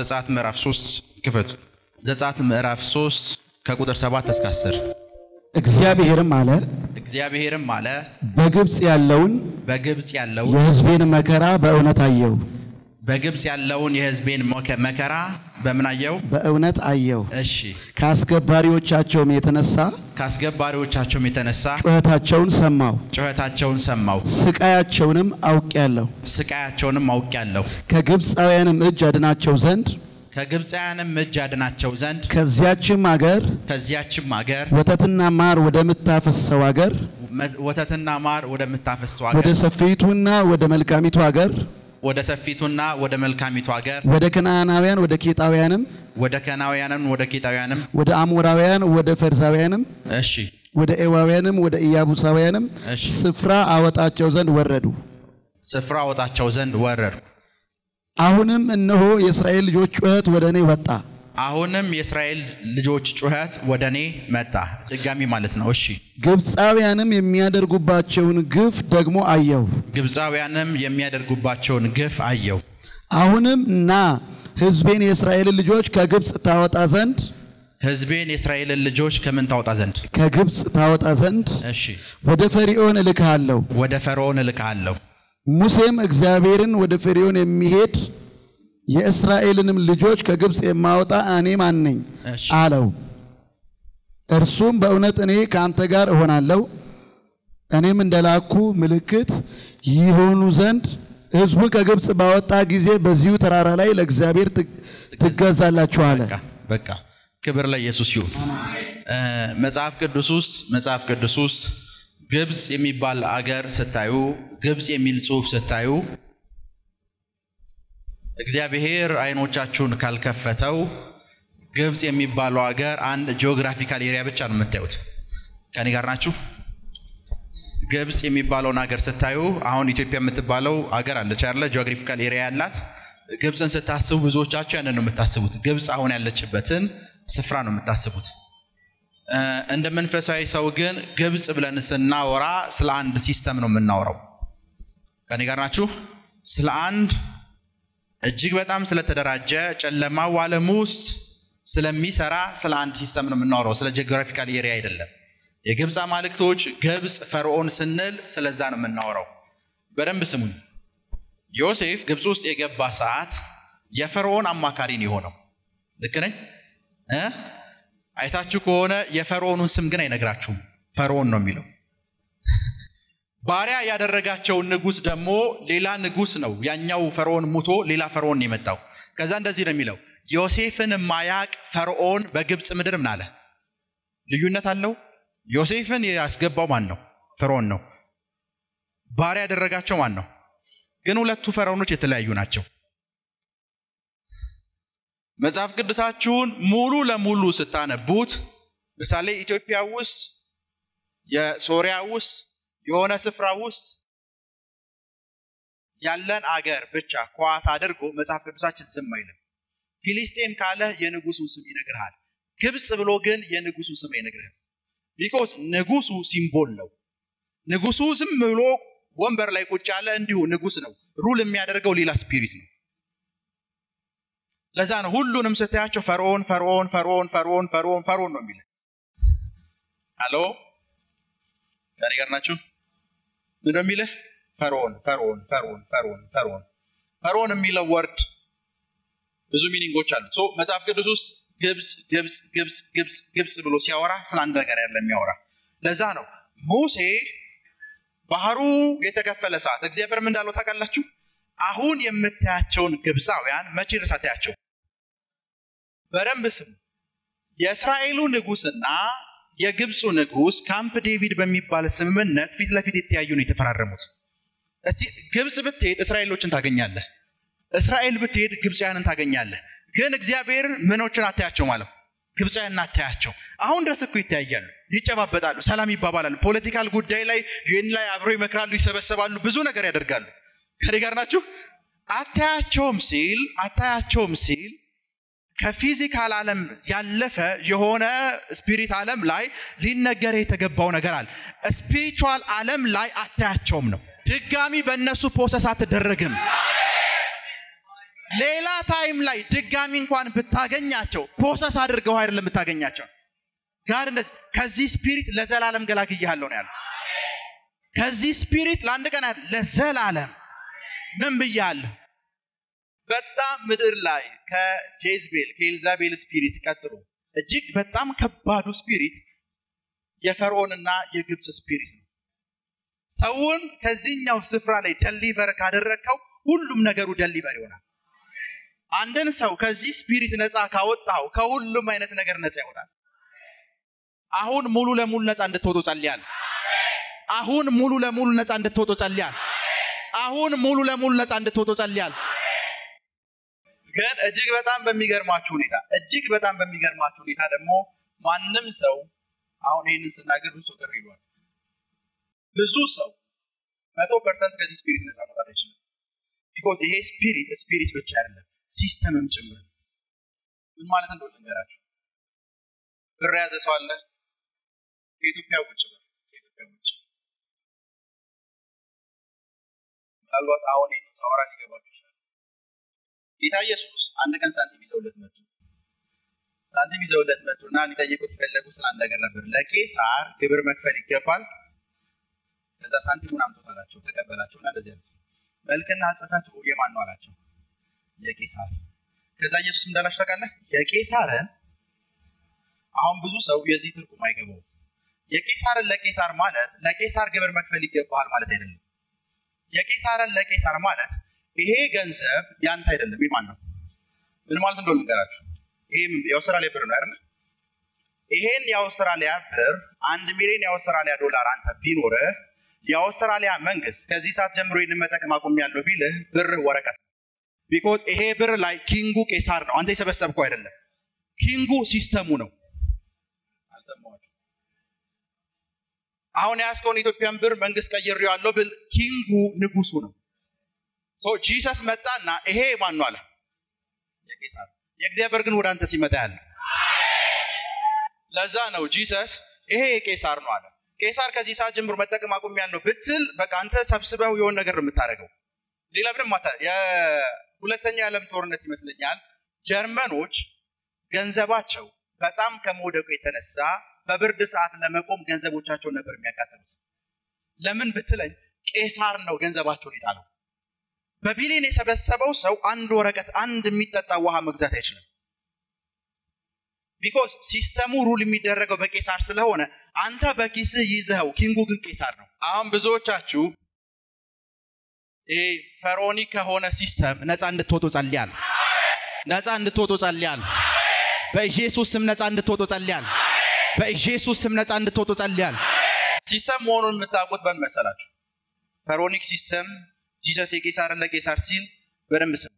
ዘጸአት ምዕራፍ 3 ክፈቱ። ዘጸአት ምዕራፍ 3 ከቁጥር 7 እስከ 10 እግዚአብሔርም አለ እግዚአብሔርም አለ በግብፅ ያለውን በግብፅ ያለው የሕዝቤን መከራ በእውነት አየው፣ በግብፅ ያለውን የሕዝቤን መከ- መከራ በምን አየው? በእውነት አየው። እሺ ከአስገባሪዎቻቸውም የተነሳ ከአስገባሪዎቻቸውም የተነሳ ጩኸታቸውን ሰማው፣ ጩኸታቸውን ሰማው፣ ስቃያቸውንም አውቄአለሁ። ስቃያቸውንም አውቄአለሁ። ከግብፃውያንም እጅ አድናቸው ዘንድ ከግብፃውያንም እጅ ያድናቸው ዘንድ ከዚያችም አገር ከዚያችም አገር ወተትና ማር ወደምታፈሰው አገር መ- ወተትና ማር ወደምታፈሰው ወደ አገር ሰፊቱና ወደ መልካሚቱ አገር ወደ ሰፊቱና ወደ መልካሚቱ አገር ወደ ከነዓናውያን ወደ ኬጣውያንም ወደ ከናውያንም ወደ ኬጣውያንም ወደ አሞራውያን ወደ ፈሪሳውያንም እሺ ወደ ኤዋውያንም ወደ ኢያቡሳውያንም እሺ። ስፍራ አወጣቸው ዘንድ ወረዱ። ስፍራ ወጣቸው ዘንድ ወረዱ። አሁንም እነሆ የእስራኤል ልጆች ጩኸት ወደ እኔ ወጣ፣ አሁንም የእስራኤል ልጆች ጩኸት ወደ እኔ መጣ። ድጋሚ ማለት ነው። እሺ ግብፃውያንም የሚያደርጉባቸውን ግፍ ደግሞ አየሁ። ግብፃውያንም የሚያደርጉባቸውን ግፍ አየው። አሁንም ና ሕዝቤን የእስራኤልን ልጆች ከግብፅ ታወጣ ዘንድ ሕዝቤን የእስራኤልን ልጆች ከምን ታወጣ ዘንድ ከግብፅ ታወጣ ዘንድ እሺ ወደ ፈርዖን እልክሃለሁ። ወደ ፈርዖን እልክሃለሁ። ሙሴም እግዚአብሔርን ወደ ፈርዖን የሚሄድ የእስራኤልንም ልጆች ከግብፅ የማወጣ እኔ ማን ነኝ እሺ አለው። እርሱም በእውነት እኔ ከአንተ ጋር እሆናለሁ፣ እኔም እንደላኩ ምልክት ይሆኑ ዘንድ ሕዝቡን ከግብፅ ባወጣ ጊዜ በዚሁ ተራራ ላይ ለእግዚአብሔር ትግ- ትገዛላችሁ አለ። በቃ በቃ ክብር ለኢየሱስ ይሁን። እ፣ መጽሐፍ ቅዱስ ውስጥ መጽሐፍ ቅዱስ ውስጥ ግብፅ የሚባል አገር ስታዩ ግብፅ የሚል ጽሑፍ ስታዩ እግዚአብሔር አይኖቻችሁን ካልከፈተው ግብፅ የሚባለው አገር አንድ ጂኦግራፊካል ኤሪያ ብቻ ነው የምታዩት። ከኔ ጋር ናችሁ? ግብፅ የሚባለውን ሀገር ስታዩ አሁን ኢትዮጵያ የምትባለው አገር አለች አይደለ? ጂኦግራፊካል ኤሪያ ያላት። ግብፅን ስታስቡ ብዙዎቻችሁ ያንን ነው የምታስቡት። ግብፅ አሁን ያለችበትን ስፍራ ነው የምታስቡት። እ፣ እንደ መንፈሳዊ ሰው ግን ግብፅ ብለን ስናወራ ስለ አንድ ሲስተም ነው የምናወራው። ከኔ ጋር ናችሁ? ስለ አንድ እጅግ በጣም ስለተደራጀ ጨለማው ዓለም ውስጥ ስለሚሰራ ስለ አንድ ሲስተም ነው የምናወራው። ስለ ጂኦግራፊካል ኤሪያ አይደለም። የግብፅ አማልክቶች ግብፅ፣ ፈርዖን ስንል ስለዛ ነው የምናወራው። በደንብ ስሙኝ። ዮሴፍ ግብፅ ውስጥ የገባ ሰዓት የፈርዖን አማካሪ ነው የሆነው። ልክ ነኝ እ? አይታችሁ ከሆነ የፈርዖኑን ስም ግን አይነግራችሁም። ፈርዖን ነው የሚለው። ባሪያ ያደረጋቸውን ንጉሥ ደግሞ ሌላ ንጉሥ ነው። ያኛው ፈርዖን ሙቶ ሌላ ፈርዖን ነው የመጣው። ከዛ እንደዚህ ነው የሚለው ዮሴፍን ማያቅ ፈርዖን በግብፅ ምድር ምን አለ? ልዩነት አለው። ዮሴፍን ያስገባው ማን ነው? ፈርዖን ነው። ባሪያ ያደረጋቸው ማን ነው? ግን ሁለቱ ፈርዖኖች የተለያዩ ናቸው። መጽሐፍ ቅዱሳችሁን ሙሉ ለሙሉ ስታነቡት ምሳሌ ኢትዮጵያ ውስጥ የሶሪያ ውስጥ የሆነ ስፍራ ውስጥ ያለን አገር ብቻ ኳት አድርጎ መጽሐፍ ቅዱሳችን ዝም አይልም። ፊሊስጤም ካለ የንጉሱን ስም ይነግርሃል። ግብፅ ብሎ ግን የንጉሱን ስም አይነግርህም። ቢኮዝ ንጉሱ ሲምቦል ነው። ንጉሱ ዝም ብሎ ወንበር ላይ ቁጭ ያለ እንዲሁ ንጉስ ነው። ሩል የሚያደርገው ሌላ ስፒሪት ነው። ለዛ ነው ሁሉንም ስታያቸው ፈርዖን ፈርዖን ፈርዖን ፈርዖን ፈርዖን ፈርዖን ነው የሚል አሎ ከኔ ጋር ናችሁ? ምንድን ነው የሚልህ? ፈርዖን ፈርዖን ፈርዖን ፈርዖን ፈርዖን ፈርዖን የሚለው ወርድ ብዙ ሚኒንጎች አሉ። ሶ መጽሐፍ ቅዱስ ውስጥ ግብፅ ግብፅ ግብፅ ግብፅ ግብፅ ብሎ ሲያወራ ስለ አንድ ነገር ያለ የሚያወራ ለዛ ነው ሙሴ ባህሩ የተከፈለ ሰዓት እግዚአብሔር ምን እንዳለው ታውቃላችሁ? አሁን የምታያቸውን ግብፃውያን መቼ ድረስ አታያቸው? በደንብ ስሙ። የእስራኤሉ ንጉሥና የግብፁ ንጉሥ ካምፕ ዴቪድ በሚባል ስምምነት ፊት ለፊት የተያዩ ነው የተፈራረሙት። እስቲ ግብፅ ብትሄድ እስራኤሎችን ታገኛለህ። እስራኤል ብትሄድ ግብፃውያንን ታገኛለህ። ግን እግዚአብሔር ምኖችን አታያቸው ማለት ነው። ግብፃውያንን አታያቸው። አሁን ድረስ እኮ ይተያያሉ፣ ይጨባበጣሉ፣ ሰላም ይባባላሉ። ፖለቲካል ጉዳይ ላይ ዩኤን ላይ አብረው ይመክራሉ፣ ይሰበሰባሉ፣ ብዙ ነገር ያደርጋሉ። ከኔ ጋር ናችሁ? አታያቸውም ሲል አታያቸውም ሲል ከፊዚካል ዓለም ያለፈ የሆነ ስፒሪት ዓለም ላይ ሊነገር የተገባው ነገር አለ። ስፒሪቹዋል ዓለም ላይ አታያቸውም ነው። ድጋሚ በእነሱ ፕሮሰስ አትደረግም። ሌላ ታይም ላይ ድጋሚ እንኳን ብታገኛቸው ፕሮሰስ አድርገው አይደለም ብታገኛቸው ጋር እንደዚህ ከዚህ ስፒሪት ለዘላለም ገላግያለሁ ነው ያለው። ከዚህ ስፒሪት ለአንድ ቀን አይደል ለዘላለም ምን ብያለሁ? በጣም ምድር ላይ ከጄዝቤል ከኤልዛቤል ስፒሪት ቀጥሎ እጅግ በጣም ከባዱ ስፒሪት የፈርዖንና የግብፅ ስፒሪት ነው። ሰውን ከዚህኛው ስፍራ ላይ ደሊቨር ካደረግከው ሁሉም ነገሩ ደሊቨር ይሆናል። አንድን ሰው ከዚህ ስፒሪት ነፃ ካወጣው ከሁሉም አይነት ነገር ነፃ ይወጣል። አሁን ሙሉ ለሙሉ ነፃ እንድትወጡ ጸልያል። አሁን ሙሉ ለሙሉ ነፃ እንድትወጡ ጸልያል። አሁን ሙሉ ለሙሉ ነፃ እንድትወጡ ጸልያል። ግን እጅግ በጣም በሚገርማችሁ ሁኔታ እጅግ በጣም በሚገርማችሁ ሁኔታ ደግሞ ማንም ሰው አሁን ይህንን ስናገር ብዙ ሰው ቅር ይሏል። ብዙ ሰው መቶ ፐርሰንት ከዚህ ስፒሪት ነፃ መውጣት አይችልም። ቢኮዝ ይሄ ስፒሪት ስፒሪት ብቻ አይደለም ሲስተምም ጭምር ነው። ምን ማለት እንደሆነ ልንገራችሁ። ብር የያዘ ሰው አለ ከኢትዮጵያ ውጭ ነው። ከኢትዮጵያ ውጭ ምናልባት አሁን ይህን ሳወራ ሊገባችሁ ይችላል። ጌታ ኢየሱስ አንድ ቀን ሳንቲም ይዘውለት መጡ። ሳንቲም ይዘውለት መጡ እና ሊጠይቁት የፈለጉ ስለ አንድ ነገር ነበር። ለቄሳር ግብር መክፈል ይገባል። ከዛ ሳንቲሙን አምጡት አላቸው። ተቀበላቸው እና እንደዚህ አሉት፣ መልክና ጽሕፈቱ የማን ነው አላቸው። የቄሳር። ከዛ ኢየሱስ እንዳላችሁ ታውቃለህ፣ የቄሳርን አሁን ብዙ ሰው የዚህ ትርጉም አይገባው። የቄሳርን ለቄሳር ማለት ለቄሳር ግብር መክፈል ይገባሃል ማለት አይደለም። የቄሳርን ለቄሳር ማለት ይሄ ገንዘብ ያንተ አይደለም። የማን ነው? ምን ማለት እንደሆነ ልንገራችሁ። ይሄም የአውስትራሊያ ብር ነው አይደል? ይሄን የአውስትራሊያ ብር አንድ ሚሊዮን የአውስትራሊያ ዶላር አንተ ቢኖርህ የአውስትራሊያ መንግስት ከዚህ ሰዓት ጀምሮ ይህንን መጠቀም አቁሜያለሁ ቢልህ ብር ወረቀት ነው። ቢኮዝ ይሄ ብር ላይ ኪንጉ ቄሳር ነው፣ አንተ የሰበሰብከው አይደለም። ኪንጉ ሲስተሙ ነው። አልሰማኋችሁ? አሁን የያዝከውን ኢትዮጵያን ብር መንግስት ቀይሬዋለሁ ብል ኪንጉ ንጉሱ ነው። ጂሰስ መጣና ይሄ ማን ነው አለ የቄሳር የእግዚአብሔር ግን ወደ አንተ ሲመጣ ያለ ለዛ ነው ጂሰስ ይሄ የቄሳር ነው አለ ቄሳር ከዚህ ሰዓት ጀምሮ መጠቀም አቁሜያለሁ ብትል በቃ አንተ ሰብስበው የሆነ ነገር ነው የምታደርገው ሌላ ምንም ማታ የሁለተኛ የዓለም ጦርነት ይመስለኛል ጀርመኖች ገንዘባቸው በጣም ከመውደቁ የተነሳ በብርድ ሰዓት ለመቆም ገንዘቦቻቸውን ነበር የሚያቃጥሉት ለምን ብትለኝ ቄሳር ነው ገንዘባቸውን የጣለው በቢሊዮን የሰበሰበው ሰው አንድ ወረቀት አንድ የሚጠጣ ውሃ መግዛት አይችልም። ቢኮዝ ሲስተሙ ሩል የሚደረገው በቄሳር ስለሆነ አንተ በኪስህ ይዘኸው፣ ኪንጉ ግን ቄሳር ነው። አሁን ብዙዎቻችሁ ይሄ ፈርዖኒ ከሆነ ሲስተም ነፃ እንድትወጡ ጸልያል። ነፃ እንድትወጡ ጸልያል። በኢየሱስ ስም ነፃ እንድትወጡ ጸልያል። በኢየሱስ ስም ነፃ እንድትወጡ ጸልያል። ሲስተም መሆኑን የምታውቁት በምን መሰላችሁ? ፈርዖኒክ ሲስተም ጂሰስ የቄሳርን ለቄሳር ሲል በደንብ ስም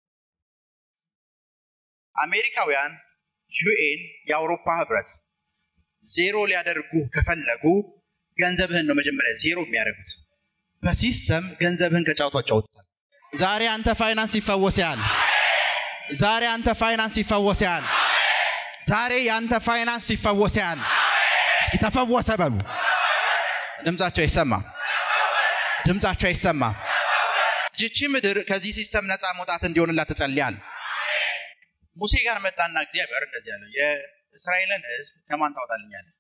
አሜሪካውያን ዩኤን የአውሮፓ ህብረት ዜሮ ሊያደርጉ ከፈለጉ ገንዘብህን ነው መጀመሪያ ዜሮ የሚያደርጉት። በሲስተም ገንዘብህን ከጫውቶ አጫውቱታል። ዛሬ አንተ ፋይናንስ ይፈወሳል። ዛሬ አንተ ፋይናንስ ይፈወሳል። ዛሬ የአንተ ፋይናንስ ይፈወሳል። እስኪ ተፈወሰ በሉ። ድምጻቸው አይሰማም። ድምጻቸው አይሰማም። ይቺ ምድር ከዚህ ሲስተም ነፃ መውጣት እንዲሆንላት ትጸልያል። ሙሴ ጋር መጣና እግዚአብሔር እንደዚህ ያለው የእስራኤልን ህዝብ ከማን ታወጣልኛለህ?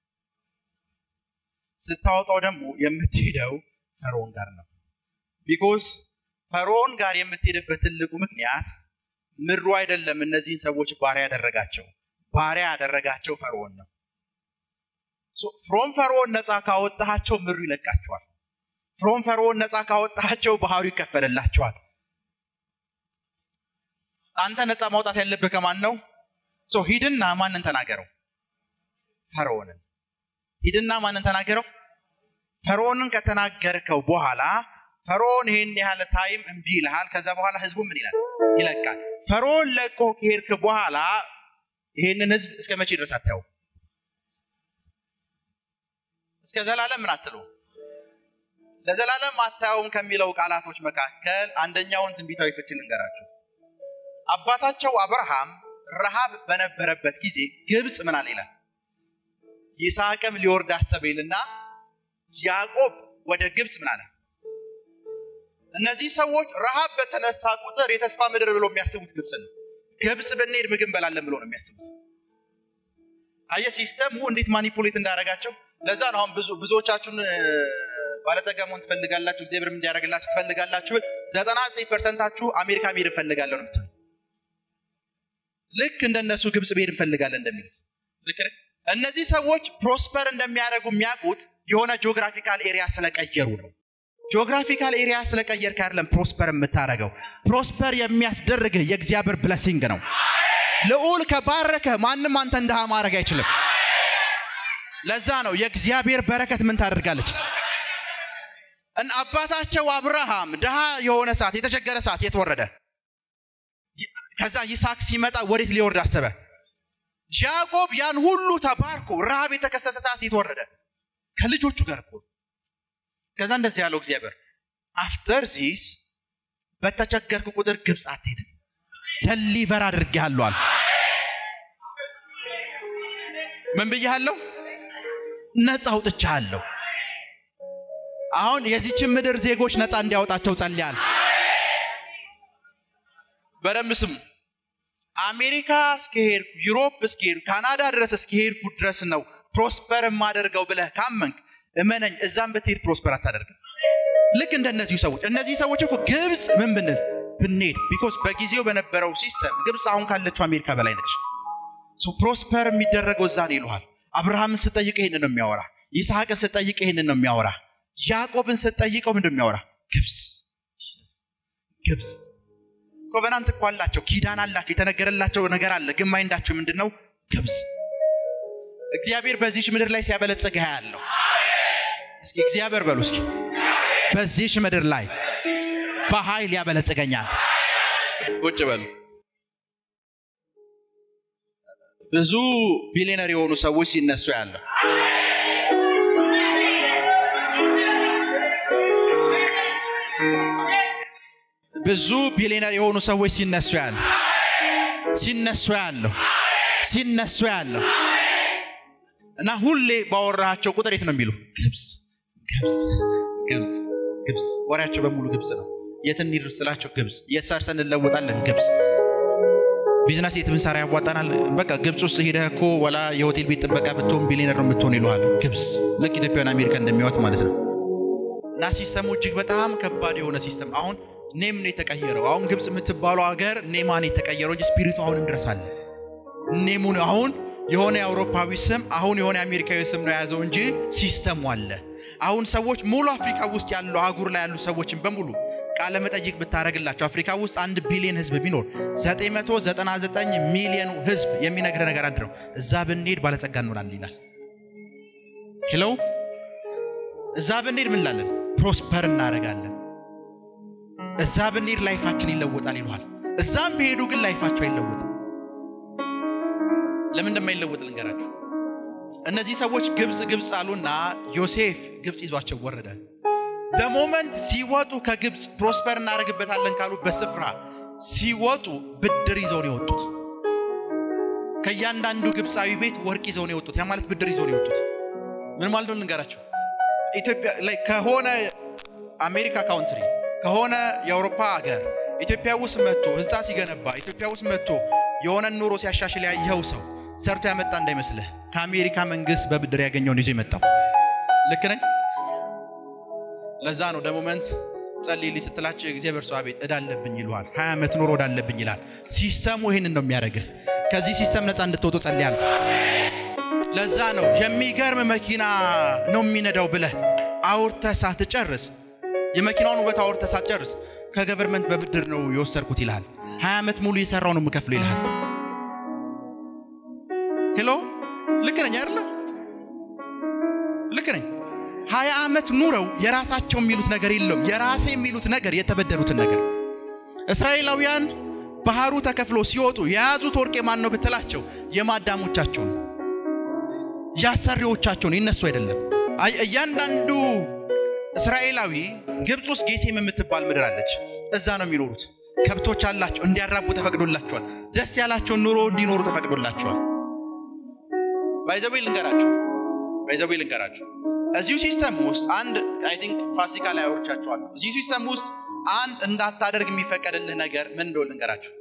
ስታወጣው ደግሞ የምትሄደው ፈርዖን ጋር ነው። ቢኮዝ ፈርዖን ጋር የምትሄድበት ትልቁ ምክንያት ምድሩ አይደለም እነዚህን ሰዎች ባሪያ ያደረጋቸው፣ ባሪያ ያደረጋቸው ፈርዖን ነው። ፍሮም ፈርዖን ነፃ ካወጣሃቸው ምድሩ ይለቃቸዋል። ፍሮም ፈርዖን ነፃ ካወጣቸው ባህሩ ይከፈልላቸዋል። አንተ ነፃ ማውጣት ያለብህ ከማን ነው? ሂድና ማንን ተናገረው? ፈርዖንን። ሂድና ማንን ተናገረው? ፈርዖንን ከተናገርከው በኋላ ፈርዖን ይሄን ያህል ታይም እምቢ ይልሃል። ከዛ በኋላ ህዝቡ ምን ይላል? ይለቃል። ፈርዖን ለቆ ከሄድክ በኋላ ይሄንን ህዝብ እስከ መቼ ድረስ አታየው? እስከ ዘላለም ምን አትለው? ለዘላለም አታየውም ከሚለው ቃላቶች መካከል አንደኛውን ትንቢታዊ ፍቺ ልንገራችሁ። አባታቸው አብርሃም ረሃብ በነበረበት ጊዜ ግብፅ ምን አለ ይላል፣ ይስሐቅም ሊወርድ አሰበ ይልና ያዕቆብ ወደ ግብፅ ምን አለ እነዚህ ሰዎች ረሃብ በተነሳ ቁጥር የተስፋ ምድር ብሎ የሚያስቡት ግብፅ ነው። ግብፅ ብንሄድ ምግብ እንበላለን ብሎ ነው የሚያስቡት። አየህ ሲስተሙ እንዴት ማኒፑሌት እንዳደረጋቸው። ለዛ ነው አሁን ብዙ ብዙዎቻችሁን ባለጸጋ መሆን ትፈልጋላችሁ፣ እግዚአብሔርም እንዲያደርግላችሁ ትፈልጋላችሁ። ዘጠና ዘጠኝ ፐርሰንታችሁ አሜሪካ መሄድ እንፈልጋለሁ ነው የምትሉ። ልክ እንደነሱ ግብፅ መሄድ እንፈልጋለን እንደሚሉት ልክ ነህ። እነዚህ ሰዎች ፕሮስፐር እንደሚያደርጉ የሚያውቁት የሆነ ጂኦግራፊካል ኤሪያ ስለቀየሩ ነው። ጂኦግራፊካል ኤሪያ ስለቀየርክ አይደለም ፕሮስፐር የምታደርገው። ፕሮስፐር የሚያስደርግህ የእግዚአብሔር ብለሲንግ ነው። ልዑል ከባረከ ማንም አንተ ድሃ ማድረግ አይችልም። ለዛ ነው የእግዚአብሔር በረከት ምን ታደርጋለች? እና አባታቸው አብርሃም ድሃ የሆነ ሰዓት የተቸገረ ሰዓት የት ወረደ? ከዛ ይስሐቅ ሲመጣ ወዴት ሊወርድ አሰበ? ያዕቆብ ያን ሁሉ ተባርኮ ረሃብ የተከሰተ ሰዓት የት ወረደ? ከልጆቹ ጋር እኮ ከዛ እንደዚህ ያለው እግዚአብሔር አፍተር ዚስ በተቸገርክ ቁጥር ግብፅ አትሄድም፣ ደሊቨር አድርጌሃለሁ አለ። ምን ብያለሁ? ነፃ አውጥቻለሁ። አሁን የዚችን ምድር ዜጎች ነፃ እንዲያወጣቸው ጸልያል። በደንብ ስሙ። አሜሪካ እስከሄድኩ ዩሮፕ እስከሄድኩ ካናዳ ድረስ እስከሄድኩ ድረስ ነው ፕሮስፐር የማደርገው ብለህ ካመንክ እመነኝ፣ እዛም ብትሄድ ፕሮስፐር አታደርግም። ልክ እንደነዚሁ ሰዎች እነዚህ ሰዎች እኮ ግብፅ ምን ብንል ብንሄድ ቢኮዝ በጊዜው በነበረው ሲስተም ግብፅ አሁን ካለችው አሜሪካ በላይ ነች። ፕሮስፐር የሚደረገው እዛ ነው ይሉሃል። አብርሃምን ስጠይቅ ይህንን ነው የሚያወራ። ይስሐቅን ስጠይቅ ይህንን ነው የሚያወራ። ያዕቆብን ስጠይቀው ምንድን ነው የሚያወራ? ግብፅ ግብፅ ኮቨናንት እኮ አላቸው፣ ኪዳን አላቸው፣ የተነገረላቸው ነገር አለ። ግን ማይንዳቸው ምንድን ነው? ግብፅ። እግዚአብሔር በዚች ምድር ላይ ሲያበለጽግ ያለው እስኪ እግዚአብሔር በሉ እስኪ በዚች ምድር ላይ በኃይል ያበለጽገኛል። ቁጭ በሉ። ብዙ ቢሊዮነር የሆኑ ሰዎች ሲነሱ ያለ ብዙ ቢሊዮነር የሆኑ ሰዎች ሲነሱ ያለ ሲነሱ ያለው ሲነሱ ያለው እና ሁሌ ባወራቸው ቁጥር የት ነው የሚሉ ግብፅ ግብፅ ግብፅ ግብፅ ወሬያቸው በሙሉ ግብፅ ነው። የት እንሂድ ስላቸው ግብፅ፣ የት ሰርተን እንለወጣለን ግብፅ፣ ቢዝነስ የት ብንሰራ ያዋጣናል። በቃ ግብፅ ውስጥ ሄደህ እኮ ወላ የሆቴል ቤት ጥበቃ ብትሆን ቢሊዮነር ነው የምትሆን ይለዋል። ግብፅ ልክ ኢትዮጵያን አሜሪካ እንደሚዋት ማለት ነው። እና ሲስተሙ እጅግ በጣም ከባድ የሆነ ሲስተም አሁን ኔም ነው የተቀየረው። አሁን ግብፅ የምትባለው ሀገር ኔማ ነው የተቀየረው እንጂ ስፒሪቱ አሁንም ድረስ አለ። ኔሙ አሁን የሆነ የአውሮፓዊ ስም አሁን የሆነ የአሜሪካዊ ስም ነው የያዘው እንጂ ሲስተሙ አለ። አሁን ሰዎች ሙሉ አፍሪካ ውስጥ ያሉ አህጉር ላይ ያሉ ሰዎችን በሙሉ ቃለ መጠይቅ ብታደረግላቸው አፍሪካ ውስጥ አንድ ቢሊዮን ህዝብ ቢኖር 999 ሚሊዮን ህዝብ የሚነግር ነገር አንድ ነው። እዛ ብንሄድ ባለጸጋ እንሆናለን ይላል። ሄሎ እዛ ብንሄድ ምን ላለን? ፕሮስፐር እናደርጋለን። እዛ ብንሄድ ላይፋችን ይለወጣል ይለዋል። እዛም ቢሄዱ ግን ላይፋቸው አይለወጥም። ለምን እንደማይለወጥ ልንገራችሁ። እነዚህ ሰዎች ግብፅ ግብፅ አሉና ዮሴፍ ግብፅ ይዟቸው ወረደ። በሞመንት ሲወጡ ከግብፅ ፕሮስፐር እናደርግበታለን ካሉበት ስፍራ ሲወጡ ብድር ይዘው ነው የወጡት። ከእያንዳንዱ ግብፃዊ ቤት ወርቅ ይዘው ነው የወጡት። ያ ማለት ብድር ይዘው ነው የወጡት። ምን ማለት ነው ልንገራቸው። ኢትዮጵያ ላይ ከሆነ አሜሪካ ካውንትሪ ከሆነ የአውሮፓ ሀገር ኢትዮጵያ ውስጥ መጥቶ ህንፃ ሲገነባ ኢትዮጵያ ውስጥ መጥቶ የሆነ ኑሮ ሲያሻሽል ያየኸው ሰው ሰርቶ ያመጣ እንዳይመስልህ። ከአሜሪካ መንግስት በብድር ያገኘውን ይዞ የመጣው ልክ ነኝ። ለዛ ነው ደሞመንት ጸልይልኝ ስትላቸው የእግዚአብሔር ሰው አቤት እዳ አለብኝ ይልሃል። ሀያ ዓመት ኑሮ እዳ አለብኝ ይላል። ሲስተሙ ይህንን ነው የሚያደርግህ። ከዚህ ሲስተም ነፃ እንድትወጡ ጸልያለሁ። ለዛ ነው የሚገርም መኪና ነው የሚነዳው ብለህ አውርተህ ሳትጨርስ የመኪናውን ውበት አውርተህ ሳትጨርስ ከገቨርንመንት በብድር ነው የወሰድኩት ይልሃል። ሀያ ዓመት ሙሉ የሰራው ነው የምከፍለው ይልሃል። ሄሎ ልክ ነኝ አይደለ? ልክ ነኝ። ሀያ ዓመት ኑረው የራሳቸው የሚሉት ነገር የለውም። የራሴ የሚሉት ነገር የተበደሩትን ነገር እስራኤላውያን ባህሩ ተከፍሎ ሲወጡ የያዙት ወርቅ የማን ነው ብትላቸው የማዳሞቻቸው ነው፣ የአሰሪዎቻቸው ነው፣ የነሱ አይደለም። እያንዳንዱ እስራኤላዊ ግብፅ ውስጥ ጌሴም የምትባል ምድር አለች። እዛ ነው የሚኖሩት። ከብቶች አላቸው፣ እንዲያራቡ ተፈቅዶላቸዋል። ደስ ያላቸውን ኑሮ እንዲኖሩ ተፈቅዶላቸዋል። ባይዘዌ ልንገራችሁ ባይዘዌ ልንገራችሁ እዚሁ ሲስተም ውስጥ አንድ አይ ቲንክ ፋሲካ ላይ አውርቻቸዋለሁ። እዚሁ ሲስተም ውስጥ አንድ እንዳታደርግ የሚፈቀድልህ ነገር ምን እንደሆነ ልንገራችሁ።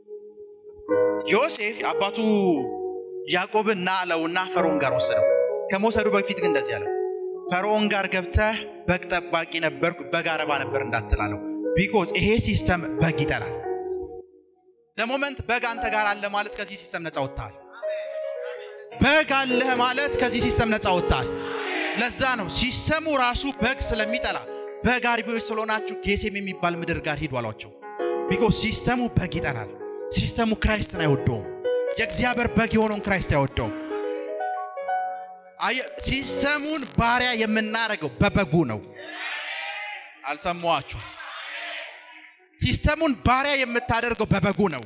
ዮሴፍ አባቱ ያዕቆብን ና አለውና ፈርዖን ጋር ወሰደው። ከመውሰዱ በፊት ግን እንደዚህ አለው፣ ፈርዖን ጋር ገብተህ በግ ጠባቂ ነበርኩ በግ አረባ ነበር እንዳትላለው። ቢኮዝ ይሄ ሲስተም በግ ይጠላል። ለሞመንት በግ አንተ ጋር አለ ማለት ከዚህ ሲስተም ነፃ ወጥተሃል። በግ አለህ ማለት ከዚህ ሲስተም ነፃ ወጥተሃል። ለዛ ነው ሲስተሙ ራሱ በግ ስለሚጠላ በግ አርቢዎች ስለሆናችሁ ጌሴም የሚባል ምድር ጋር ሂዱ አሏቸው። ቢኮዝ ሲስተሙ በግ ይጠላል። ሲስተሙ ክራይስትን አይወደውም። የእግዚአብሔር በግ የሆነውን ክራይስት አይወደውም። አየህ፣ ሲስተሙን ባሪያ የምናደርገው በበጉ ነው። አልሰማኋችሁ? ሲስተሙን ባሪያ የምታደርገው በበጉ ነው።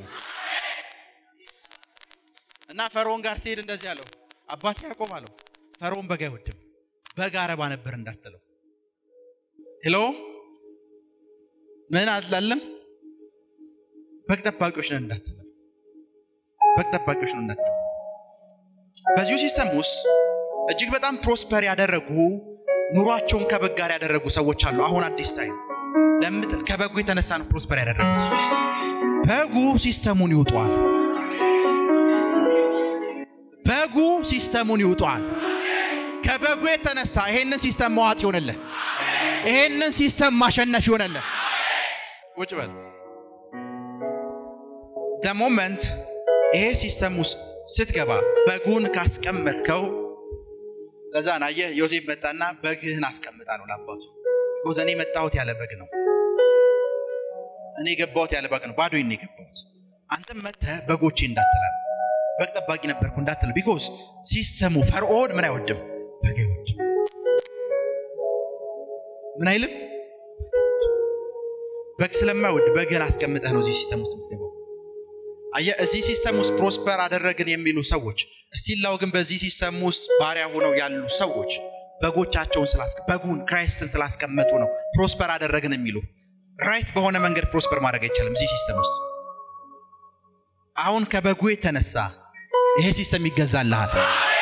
እና ፈርዖን ጋር ሲሄድ እንደዚህ አለው፣ አባቴ ያዕቆብ አለው፣ ፈርዖን በግ አይወድም፣ በግ አረባ ነበር እንዳትለው። ሄሎ ምን አትላለም? በግ ጠባቂዎች ነን እንዳትለው። በግ ጠባቂዎች ነን እንዳትለው። በዚሁ ሲስተም ውስጥ እጅግ በጣም ፕሮስፐር ያደረጉ ኑሯቸውን ከበግ ጋር ያደረጉ ሰዎች አሉ። አሁን አዲስ ታይም ለምትል ከበጉ የተነሳ ነው ፕሮስፐር ያደረጉት። በጉ ሲስተሙን ይውጠዋል። በጉ ሲስተሙን ይውጠዋል። ከበጉ የተነሳ ይሄንን ሲስተም መዋጥ ይሆንልህ። ይሄንን ሲስተም ማሸነፍ ይሆንልህ። ቁጭ በል ሞመንት ይሄ ሲስተም ውስጥ ስትገባ በጉን ካስቀመጥከው ለዛ ና አየህ ዮሴፍ መጣና በግህን አስቀምጣ ነው ለአባቱ ቢኮዝ እኔ መጣሁት ያለ በግ ነው እኔ የገባሁት ያለ በግ ነው ባዶዬን ነው የገባሁት አንተም መጥተህ በጎቼ እንዳትላል በግ ጠባቂ ነበርኩ እንዳትል ቢኮዝ ሲስተሙ ፈርዖን ምን አይወድም በግ አይወድም ምን አይልም በግ ስለማይወድ በግህን አስቀምጠህ ነው እዚህ ሲስተም ውስጥ የምትገባው አየህ እዚህ ሲስተም ውስጥ ፕሮስፐር አደረግን የሚሉ ሰዎች እስቲላው ግን በዚህ ሲስተም ውስጥ ባሪያ ሆነው ያሉ ሰዎች በጎቻቸውን በጉን ክራይስትን ስላስቀመጡ ነው ፕሮስፐር አደረግን የሚሉ ራይት በሆነ መንገድ ፕሮስፐር ማድረግ አይቻልም እዚህ ሲስተም ውስጥ አሁን ከበጉ የተነሳ ይሄ ሲስተም ይገዛልሃል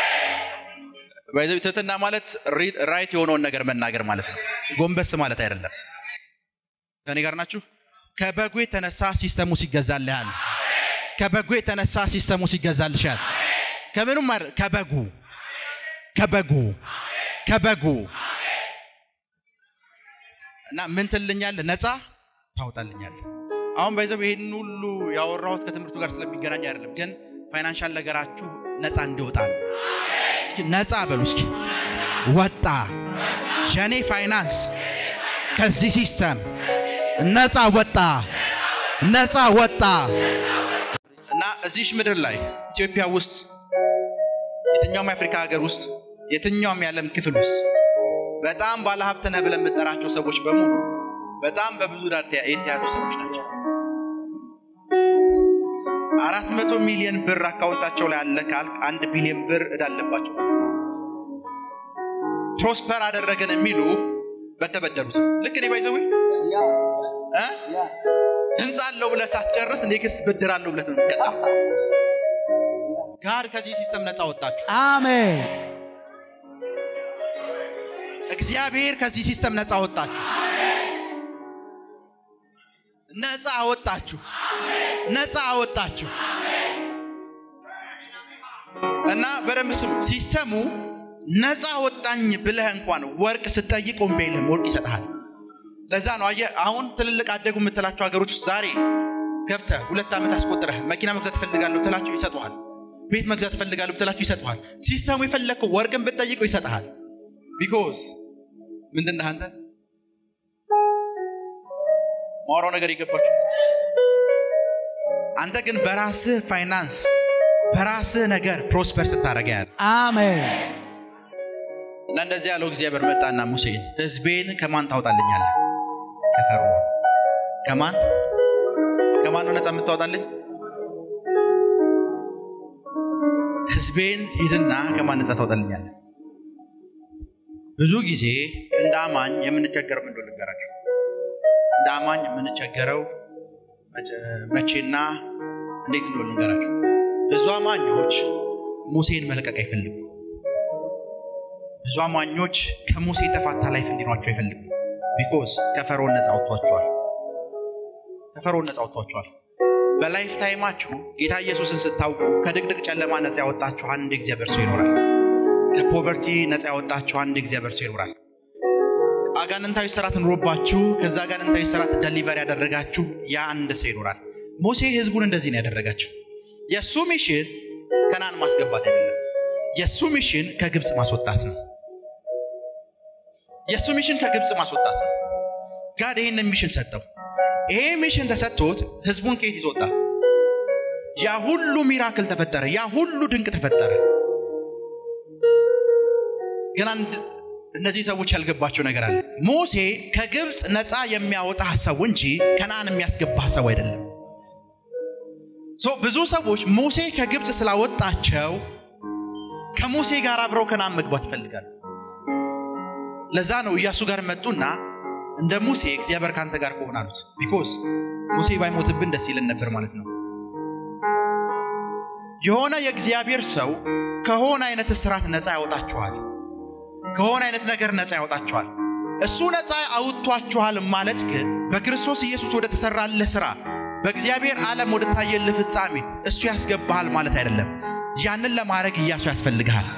ትህትና ማለት ራይት የሆነውን ነገር መናገር ማለት ነው ጎንበስ ማለት አይደለም ከኔ ጋር ናችሁ ከበጉ የተነሳ ሲስተሙ ሲገዛልሃል ከበጉ የተነሳ ሲስተሙ ሲገዛልሻል ከምኑም ከበጉ ከበጉ ከበጉ እና ምን ትልኛለህ ነፃ ታውጣልኛለህ አሁን ባይዘው ይሄን ሁሉ ያወራሁት ከትምህርቱ ጋር ስለሚገናኝ አይደለም ግን ፋይናንሻል ነገራችሁ ነፃ እንዲወጣ ነው እስኪ ነፃ በሉ እስኪ ወጣ የኔ ፋይናንስ ከዚህ ሲስተም ነፃ ወጣ ነፃ ወጣ እና እዚሽ ምድር ላይ ኢትዮጵያ ውስጥ የትኛውም የአፍሪካ ሀገር ውስጥ የትኛውም የዓለም ክፍል ውስጥ በጣም ባለሀብት ነህ ብለን የምጠራቸው ሰዎች በሙሉ በጣም በብዙ ዳር የተያዙ ሰዎች ናቸው። አራት መቶ ሚሊዮን ብር አካውንታቸው ላይ አለ ካልክ አንድ ቢሊዮን ብር እዳለባቸው ማለት ነው። ፕሮስፐር አደረገን የሚሉ በተበደሩት ልክ እኔ ባይዘዊ ህንፃ አለው ብለህ ሳትጨርስ ኔክስ ብድር አለው ብለህ ነው የምትቀጣው። ጋር ከዚህ ሲስተም ነፃ ወጣችሁ። አሜን። እግዚአብሔር ከዚህ ሲስተም ነፃ ወጣችሁ። ነፃ ወጣችሁ። ነፃ ወጣችሁ። እና በደንብ ስሙ። ሲስተሙ ነፃ ወጣኝ ብለህ እንኳን ወርቅ ስትጠይቅ እምቢ አይልም፣ ወርቅ ይሰጥሃል። ለዛ ነው አየህ፣ አሁን ትልልቅ አደጉ የምትላቸው ሀገሮች ውስጥ ዛሬ ገብተህ ሁለት ዓመት አስቆጥረህ መኪና መግዛት እፈልጋለሁ ትላቸው ይሰጡሃል። ቤት መግዛት እፈልጋለሁ ብትላቸው ይሰጡሃል። ሲስተሙ የፈለግከው ወርቅን ብትጠይቀው ይሰጥሃል። ቢኮዝ ምንድን ነህ አንተ? ማውራው ነገር የገባችሁ አንተ ግን በራስህ ፋይናንስ በራስህ ነገር ፕሮስፐር ስታደርገ ያለ አሜን። እና እንደዚህ ያለው እግዚአብሔር መጣና ሙሴን ህዝቤን ከማን ታወጣልኛለህ? ከፈርዖን። ከማን ከማን ነው ነፃ የምታወጣልኝ? ህዝቤን ሂድና ከማን ነፃ ታወጣልኛለህ? ብዙ ጊዜ እንደ አማኝ የምንቸገረው ምን እንደሆነ ልንገራችሁ። እንደ አማኝ የምንቸገረው መቼና እንዴት እንደሆነ ልንገራችሁ። ብዙ አማኞች ሙሴን መልቀቅ አይፈልጉም። ብዙ አማኞች ከሙሴ የተፋታ ላይፍ እንዲኗቸው አይፈልጉም። ቢኮዝ ከፈርዖን ነፃ አውጥቷቸዋል። ከፈርዖን ነፃ ወጥቷችኋል። በላይፍ ታይማችሁ ጌታ ኢየሱስን ስታውቁ ከድቅድቅ ጨለማ ነፃ ያወጣችሁ አንድ እግዚአብሔር ሰው ይኖራል። ከፖቨርቲ ነፃ ያወጣችሁ አንድ እግዚአብሔር ሰው ይኖራል። አጋንንታዊ ስራት ኑሮባችሁ ከዛ አጋንንታዊ ስራት ደሊቨር ያደረጋችሁ ያ አንድ ሰው ይኖራል። ሙሴ ህዝቡን እንደዚህ ነው ያደረጋቸው። የእሱ ሚሽን ከናን ማስገባት አይደለም። የእሱ ሚሽን ከግብፅ ማስወጣት ነው። የእሱ ሚሽን ከግብፅ ማስወጣት ነው። ጋድ ይህንን ሚሽን ሰጠው። ይሄ ሚሽን ተሰጥቶት ህዝቡን ከየት ይዞጣ? ያ ሁሉ ሚራክል ተፈጠረ። ያ ሁሉ ድንቅ ተፈጠረ። ግን አንድ እነዚህ ሰዎች ያልገባቸው ነገር አለ። ሙሴ ከግብፅ ነፃ የሚያወጣ ሰው እንጂ ከነአን የሚያስገባ ሰው አይደለም። ሶ ብዙ ሰዎች ሙሴ ከግብፅ ስላወጣቸው ከሙሴ ጋር አብረው ከነአን መግባት ይፈልጋሉ። ለዛ ነው ኢያሱ ጋር መጡና እንደ ሙሴ እግዚአብሔር ካንተ ጋር ከሆነ አሉት። ቢኮዝ ሙሴ ባይሞትብን ደስ ይለን ነበር ማለት ነው። የሆነ የእግዚአብሔር ሰው ከሆነ አይነት እስራት ነፃ ያወጣችኋል። ከሆነ አይነት ነገር ነፃ ያወጣችኋል። እሱ ነፃ አውጥቷችኋል ማለት ግን በክርስቶስ ኢየሱስ ወደ ተሰራልህ ስራ በእግዚአብሔር ዓለም ወደ ታየልህ ፍጻሜ እሱ ያስገባሃል ማለት አይደለም። ያንን ለማድረግ ኢያሱ ያስፈልግሃል።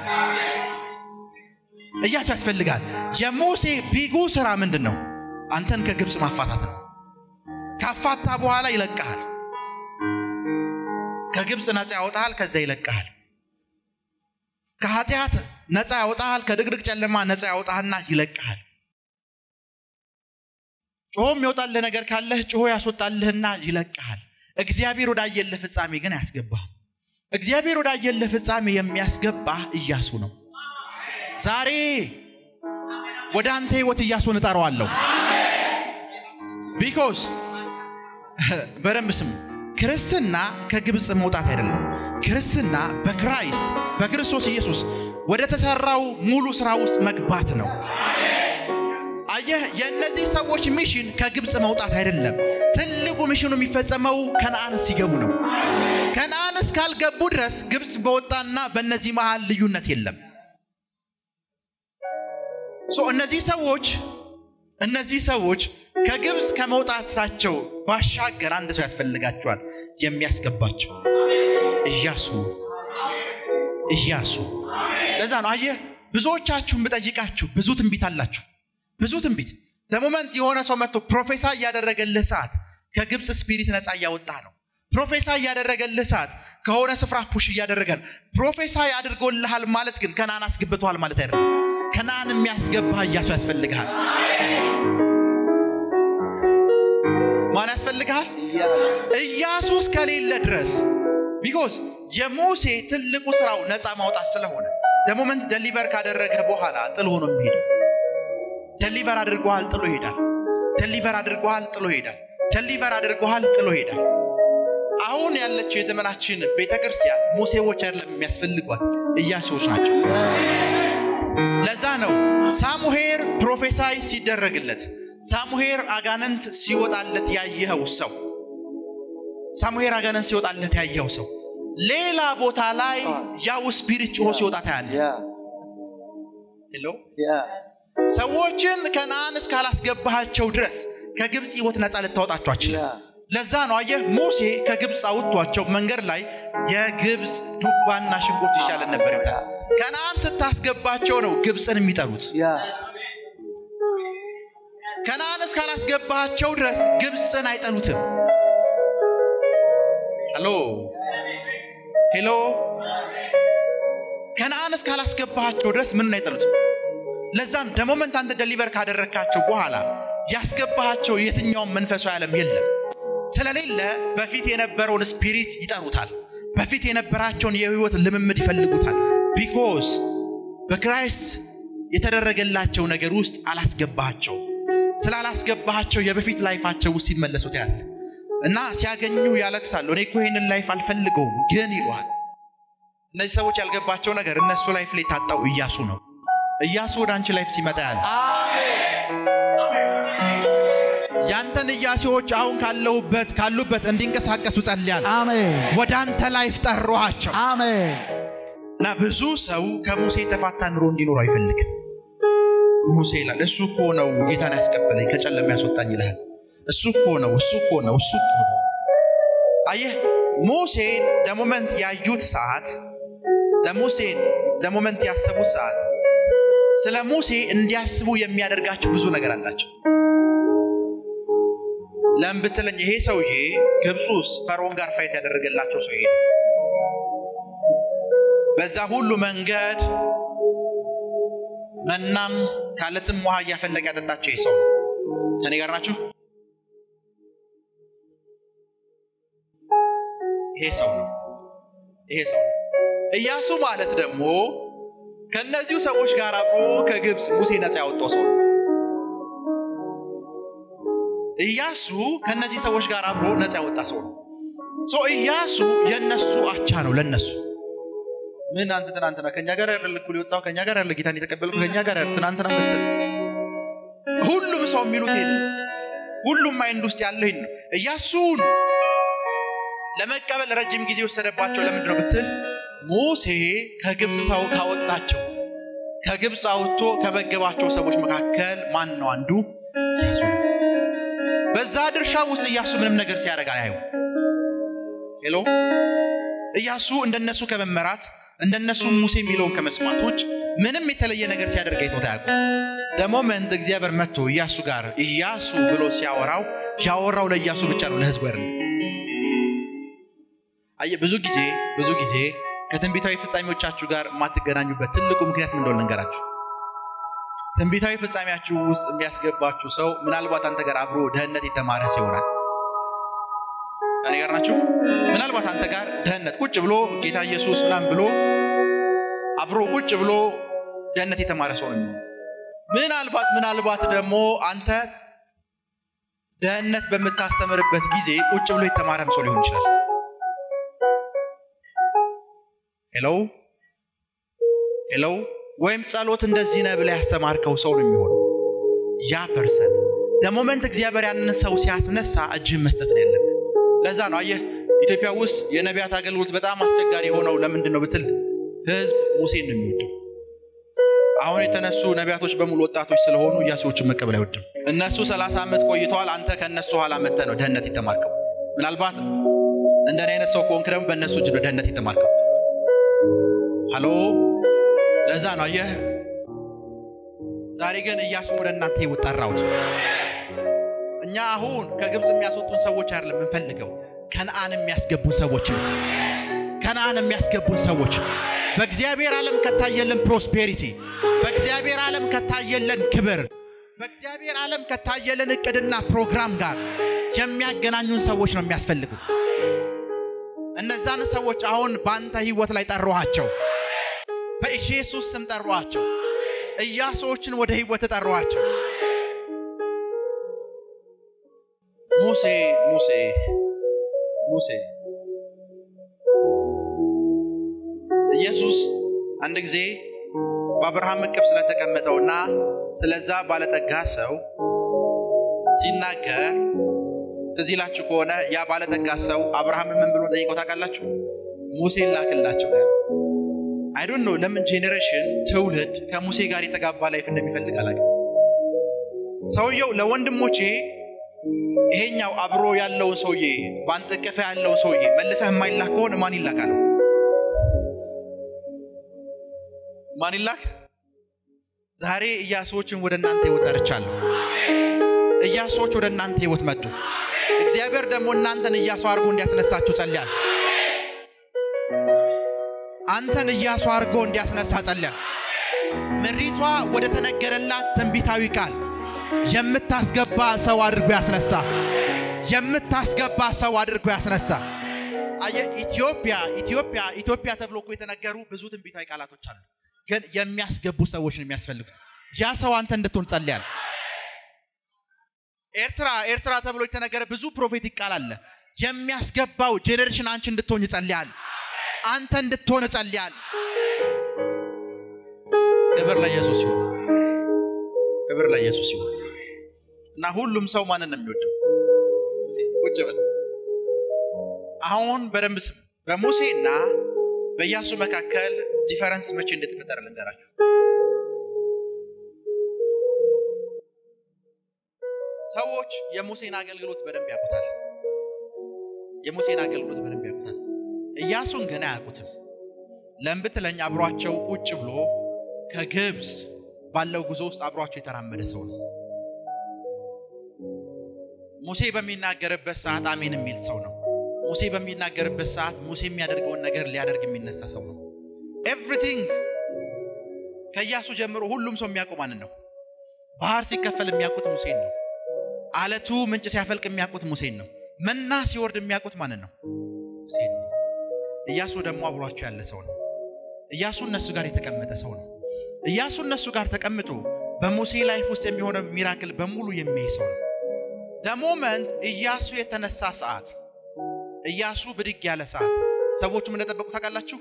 ኢያሱ ያስፈልጋል። የሙሴ ቢጉ ስራ ምንድን ነው? አንተን ከግብፅ ማፋታት ነው። ካፋታ በኋላ ይለቅሃል። ከግብፅ ነፃ ያወጣሃል፣ ከዛ ይለቅሃል። ከኃጢአት ነፃ ያወጣሃል፣ ከድቅድቅ ጨለማ ነፃ ያወጣህና ይለቅሃል። ጮሆ የሚወጣልህ ነገር ካለህ ጮሆ ያስወጣልህና ይለቅሃል። እግዚአብሔር ወዳየልህ ፍጻሜ ግን አያስገባህም። እግዚአብሔር ወዳየልህ ፍጻሜ የሚያስገባህ ኢያሱ ነው። ዛሬ ወደ አንተ ህይወት ኢያሱን እጠራዋለሁ። ቢኮዝ በደንብ ስም ክርስትና ከግብፅ መውጣት አይደለም። ክርስትና በክራይስት በክርስቶስ ኢየሱስ ወደ ተሰራው ሙሉ ስራ ውስጥ መግባት ነው። አየህ፣ የእነዚህ ሰዎች ሚሽን ከግብፅ መውጣት አይደለም። ትልቁ ሚሽኑ የሚፈጸመው ከነአን ሲገቡ ነው። ከነአን እስካልገቡ ድረስ ግብፅ በወጣና በእነዚህ መሃል ልዩነት የለም። ሶ እነዚህ ሰዎች እነዚህ ሰዎች ከግብፅ ከመውጣታቸው ባሻገር አንድ ሰው ያስፈልጋቸዋል፣ የሚያስገባቸው ኢያሱ ኢያሱ። ለዛ ነው አየህ፣ ብዙዎቻችሁን ብጠይቃችሁ ብዙ ትንቢት አላችሁ፣ ብዙ ትንቢት ለሞመንት የሆነ ሰው መጥቶ ፕሮፌሳ እያደረገልህ ሰዓት ከግብፅ ስፒሪት ነፃ እያወጣ ነው። ፕሮፌሳ እያደረገልህ ሰዓት ከሆነ ስፍራ ፑሽ እያደረገ ነው። ፕሮፌሳ ያድርጎልሃል ማለት ግን ከነአን አስገብተዋል ማለት አይደለም። ከነአን የሚያስገባህ ኢያሱ ያስፈልግሃል። ማን ያስፈልግሃል? ኢያሱ እስከሌለ ድረስ ቢኮዝ የሙሴ ትልቁ ስራው ነፃ ማውጣት ስለሆነ ደሞመንት ደሊቨር ካደረገ በኋላ ጥሎ ነው የሚሄደው። ደሊቨር አድርጎሃል፣ ጥሎ ይሄዳል። ደሊቨር አድርጎሃል፣ ጥሎ ይሄዳል። ደሊቨር አድርጎሃል፣ ጥሎ ይሄዳል። አሁን ያለችው የዘመናችን ቤተ ክርስቲያን ሙሴዎች አይደለም የሚያስፈልጓት ኢያሱዎች ናቸው። ለዛ ነው ሳሙሄር ፕሮፌሳይ ሲደረግለት ሳሙሄር አጋንንት ሲወጣለት ያየኸው ሰው ሳሙሄር አጋንንት ሲወጣለት ያየኸው ሰው ሌላ ቦታ ላይ ያው ስፒሪት ጮሆ ሲወጣ ታያለህ። ሄሎ ሰዎችን ከነአን እስካላስገባሃቸው ድረስ ከግብፅ ህይወት ነፃ ልታወጣቸው አችልም። ለዛ ነው አየህ ሙሴ ከግብፅ አውጥቷቸው መንገድ ላይ የግብፅ ዱባና ሽንኩርት ይሻለን ነበር ይላል። ከነአን ስታስገባቸው ነው ግብፅን የሚጠሉት። ከነአን እስካላስገባቸው ድረስ ግብፅን አይጠሉትም። ሄሎ ሄሎ ከነአን እስካላስገባቸው ድረስ ምንን አይጠሉትም። ለዛም ደሞመንት አንተ ደሊቨር ካደረግካቸው በኋላ ያስገባሃቸው የትኛውም መንፈሳዊ ዓለም የለም ስለሌለ በፊት የነበረውን ስፒሪት ይጠሩታል። በፊት የነበራቸውን የህይወት ልምምድ ይፈልጉታል። ቢኮዝ በክራይስት የተደረገላቸው ነገር ውስጥ አላስገባሃቸው። ስላላስገባሃቸው የበፊት ላይፋቸው ውስጥ ሲመለሱት ያለ እና ሲያገኙ ያለቅሳሉ። እኔ እኮ ይህንን ላይፍ አልፈልገውም ግን ይሉሃል። እነዚህ ሰዎች ያልገባቸው ነገር እነሱ ላይፍ ላይ ታጣው ኢያሱ ነው። ኢያሱ ወደ አንቺ ላይፍ ሲመጣ ያለ ያንተን ኢያሱዎች አሁን ካለሁበት ካሉበት እንዲንቀሳቀሱ ጸልያል። አሜን ወደ አንተ ላይፍ ጠሯቸው አሜን እና ብዙ ሰው ከሙሴ የተፋታ ኑሮ እንዲኖር አይፈልግም። ሙሴ ይላል እሱ እኮ ነው ጌታን ያስቀበለኝ ከጨለማ ያስወጣኝ ይልሃል። እሱ እኮ ነው፣ እሱ እኮ ነው፣ እሱ እኮ ነው። አየህ ሙሴን ደሞመንት ያዩት ሰዓት ለሙሴን ደሞመንት ያሰቡት ሰዓት ስለ ሙሴ እንዲያስቡ የሚያደርጋቸው ብዙ ነገር አላቸው። ለምን ብትለኝ ይሄ ሰውዬ ግብፅ ውስጥ ፈርዖን ጋር ፋይት ያደረገላቸው ሰውዬ ነው። በዛ ሁሉ መንገድ መናም ካለትም ውሃ እያፈለቀ ያጠጣቸው ይሄ ሰው ነው። ከኔ ጋር ናችሁ? ይሄ ሰው ነው። ይሄ ሰው ነው። ኢያሱ ማለት ደግሞ ከነዚሁ ሰዎች ጋር አብሮ ከግብፅ ሙሴ ነፃ ያወጣው ሰው ነው። ኢያሱ ከነዚህ ሰዎች ጋር አብሮ ነፃ ያወጣ ሰው ነው። ሰው ኢያሱ የነሱ አቻ ነው ለነሱ ምን አንተ ትናንትና ከኛ ጋር ያለ እኩል የወጣው ከኛ ጋር ያለ ጌታን የተቀበልኩ ከኛ ጋር ያለ ትናንትና ምትል ሁሉም ሰው የሚሉት ይሄን ነው። ሁሉም ማይንድ ውስጥ ያለው ይሄን ነው። ኢያሱን ለመቀበል ረጅም ጊዜ ወሰደባቸው። ለምንድን ነው ብትል ሙሴ ከግብፅ ሰው ካወጣቸው ከግብፅ አውጥቶ ከመገባቸው ሰዎች መካከል ማን ነው አንዱ? ኢያሱ ነው። በዛ ድርሻ ውስጥ ኢያሱ ምንም ነገር ሲያደርግ አያዩ። ሄሎ ኢያሱ እንደነሱ ከመመራት እንደነሱ ሙሴ የሚለውን ከመስማት ውጭ ምንም የተለየ ነገር ሲያደርግ አይቶት አያውቁም። ደግሞ መንት እግዚአብሔር መጥቶ ኢያሱ ጋር ኢያሱ ብሎ ሲያወራው ያወራው ለኢያሱ ብቻ ነው፣ ለህዝቡ አይደለም። አየህ ብዙ ጊዜ ብዙ ጊዜ ከትንቢታዊ ፍጻሜዎቻችሁ ጋር የማትገናኙበት ትልቁ ምክንያት ምን እንደሆነ ልንገራችሁ። ትንቢታዊ ፍጻሜያችሁ ውስጥ የሚያስገባችሁ ሰው ምናልባት አንተ ጋር አብሮ ደህንነት የተማረ ሰው ይሆናል። ከኔ ጋር ናችሁ? ምናልባት አንተ ጋር ደህንነት ቁጭ ብሎ ጌታ ኢየሱስ ምናምን ብሎ አብሮ ቁጭ ብሎ ደህንነት የተማረ ሰው ነው የሚሆነው። ምናልባት ምናልባት ደግሞ አንተ ደህንነት በምታስተምርበት ጊዜ ቁጭ ብሎ የተማረም ሰው ሊሆን ይችላል። ሄሎ ሄሎ ወይም ጸሎት እንደዚህ ነህ ብለህ ያስተማርከው ሰው ነው የሚሆነው። ያ ፐርሰን ደሞመንት እግዚአብሔር ያንን ሰው ሲያስነሳ እጅህን መስጠት ነው ያለብህ። ለዛ ነው አየህ ኢትዮጵያ ውስጥ የነቢያት አገልግሎት በጣም አስቸጋሪ የሆነው ለምንድን ነው ብትል ህዝብ ሙሴን ነው የሚወደው። አሁን የተነሱ ነቢያቶች በሙሉ ወጣቶች ስለሆኑ ኢያሱዎችን መቀበል አይወድም። እነሱ ሰላሳ ዓመት ቆይተዋል። አንተ ከእነሱ ኋላ መጥተህ ነው ደህንነት የተማርከው። ምናልባት እንደኔ አይነት ሰው ከሆንክ ደግሞ በእነሱ እጅ ነው ደህንነት የተማርከው። ሃሎ ለዛ ነው አየህ ዛሬ ግን ኢያሱን ወደ እናንተ ህይወት ጠራሁት። እኛ አሁን ከግብፅ የሚያስወጡን ሰዎች አይደለም የምንፈልገው፣ ከነአን የሚያስገቡን ሰዎች ነው። ከነአን የሚያስገቡን ሰዎች በእግዚአብሔር ዓለም ከታየልን ፕሮስፔሪቲ፣ በእግዚአብሔር ዓለም ከታየልን ክብር፣ በእግዚአብሔር ዓለም ከታየልን እቅድና ፕሮግራም ጋር የሚያገናኙን ሰዎች ነው የሚያስፈልጉ። እነዛን ሰዎች አሁን በአንተ ህይወት ላይ ጠሯቸው። በኢየሱስ ስም ጠሯቸው። ኢያሱዎችን ወደ ህይወት ጠሯቸው። ሙሴ ሙሴ ሙሴ ኢየሱስ አንድ ጊዜ በአብርሃም እቅፍ ስለተቀመጠውና ስለዛ ባለጠጋ ሰው ሲናገር ትዝ ይላችሁ ከሆነ ያ ባለጠጋ ሰው አብርሃም ምን ብሎ ጠይቀው ታውቃላችሁ? ሙሴን ላክላቸው ያለ አይ ዶንት ኖ ለምን ጄኔሬሽን ትውልድ ከሙሴ ጋር የተጋባ ላይፍ እንደሚፈልግ አላውቅም። ሰውየው ለወንድሞቼ ይሄኛው አብሮ ያለውን ሰውዬ በአንተ እቅፍ ያለውን ሰውዬ መልሰህ የማይላክ ከሆነ ማን ይላካል? ማን ይላክ? ዛሬ ኢያሱዎችን ወደ እናንተ ህይወት ጠርቻለሁ። ኢያሱዎች ወደ እናንተ ህይወት መጡ። እግዚአብሔር ደግሞ እናንተን ኢያሱ አድርጎ እንዲያስነሳችሁ ጸልያል። አንተን ኢያሱ አድርጎ እንዲያስነሳ ጸልያል። ምሪቷ ወደ ተነገረላት ትንቢታዊ ቃል የምታስገባ ሰው አድርጎ ያስነሳ። የምታስገባ ሰው አድርጎ ያስነሳ። አየህ ኢትዮጵያ ኢትዮጵያ ኢትዮጵያ ተብሎ እኮ የተነገሩ ብዙ ትንቢታዊ ቃላቶች አሉ፣ ግን የሚያስገቡ ሰዎች ነው የሚያስፈልጉት። ያ ሰው አንተ እንድትሆን ጸልያል። ኤርትራ ኤርትራ ተብሎ የተነገረ ብዙ ፕሮፌቲክ ቃል አለ። የሚያስገባው ጄኔሬሽን አንቺ እንድትሆን ይጸልያል። አንተ እንድትሆን ጸልያል። ክብር ለኢየሱስ ይሁን። ክብር ለኢየሱስ ይሁን። እና ሁሉም ሰው ማንን ነው የሚወደው? ቁጭ በል። አሁን በደንብ ስም። በሙሴ እና በኢያሱ መካከል ዲፈረንስ መቼ እንደተፈጠረ ልንገራችሁ። ሰዎች ሰዎች የሙሴን አገልግሎት በደንብ ያውቁታል። የሙሴን አገልግሎት በደንብ ያውቁታል። ኢያሱን ግን አያውቁትም። ለምን ብትለኝ አብሯቸው ቁጭ ብሎ ከግብፅ ባለው ጉዞ ውስጥ አብሯቸው የተራመደ ሰው ነው። ሙሴ በሚናገርበት ሰዓት አሜን የሚል ሰው ነው። ሙሴ በሚናገርበት ሰዓት ሙሴ የሚያደርገውን ነገር ሊያደርግ የሚነሳ ሰው ነው። ኤቭሪቲንግ ከኢያሱ ጀምሮ ሁሉም ሰው የሚያውቁ ማንን ነው? ባህር ሲከፈል የሚያውቁት ሙሴን ነው። አለቱ ምንጭ ሲያፈልቅ የሚያውቁት ሙሴን ነው። መና ሲወርድ የሚያውቁት ማንን ነው? ሙሴን ነው። ኢያሱ ደግሞ አብሯቸው ያለ ሰው ነው። ኢያሱ እነሱ ጋር የተቀመጠ ሰው ነው። ኢያሱ እነሱ ጋር ተቀምጦ በሙሴ ላይፍ ውስጥ የሚሆነው ሚራክል በሙሉ የሚያይ ሰው ነው። ደሞመንት ኢያሱ የተነሳ ሰዓት፣ ኢያሱ ብድግ ያለ ሰዓት ሰዎቹ ምን እንደጠበቁ ታውቃላችሁ?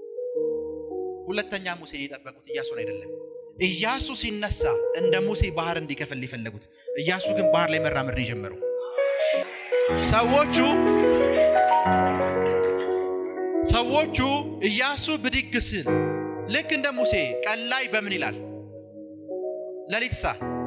ሁለተኛ ሙሴን የጠበቁት ኢያሱን አይደለም። ኢያሱ ሲነሳ እንደ ሙሴ ባህር እንዲከፍል የፈለጉት፣ ኢያሱ ግን ባህር ላይ መራመድ ነው የጀመረው። ሰዎቹ ሰዎቹ ኢያሱ ብድግ ሲል ልክ እንደ ሙሴ ቀን ላይ በምን ይላል? ሌሊትሳ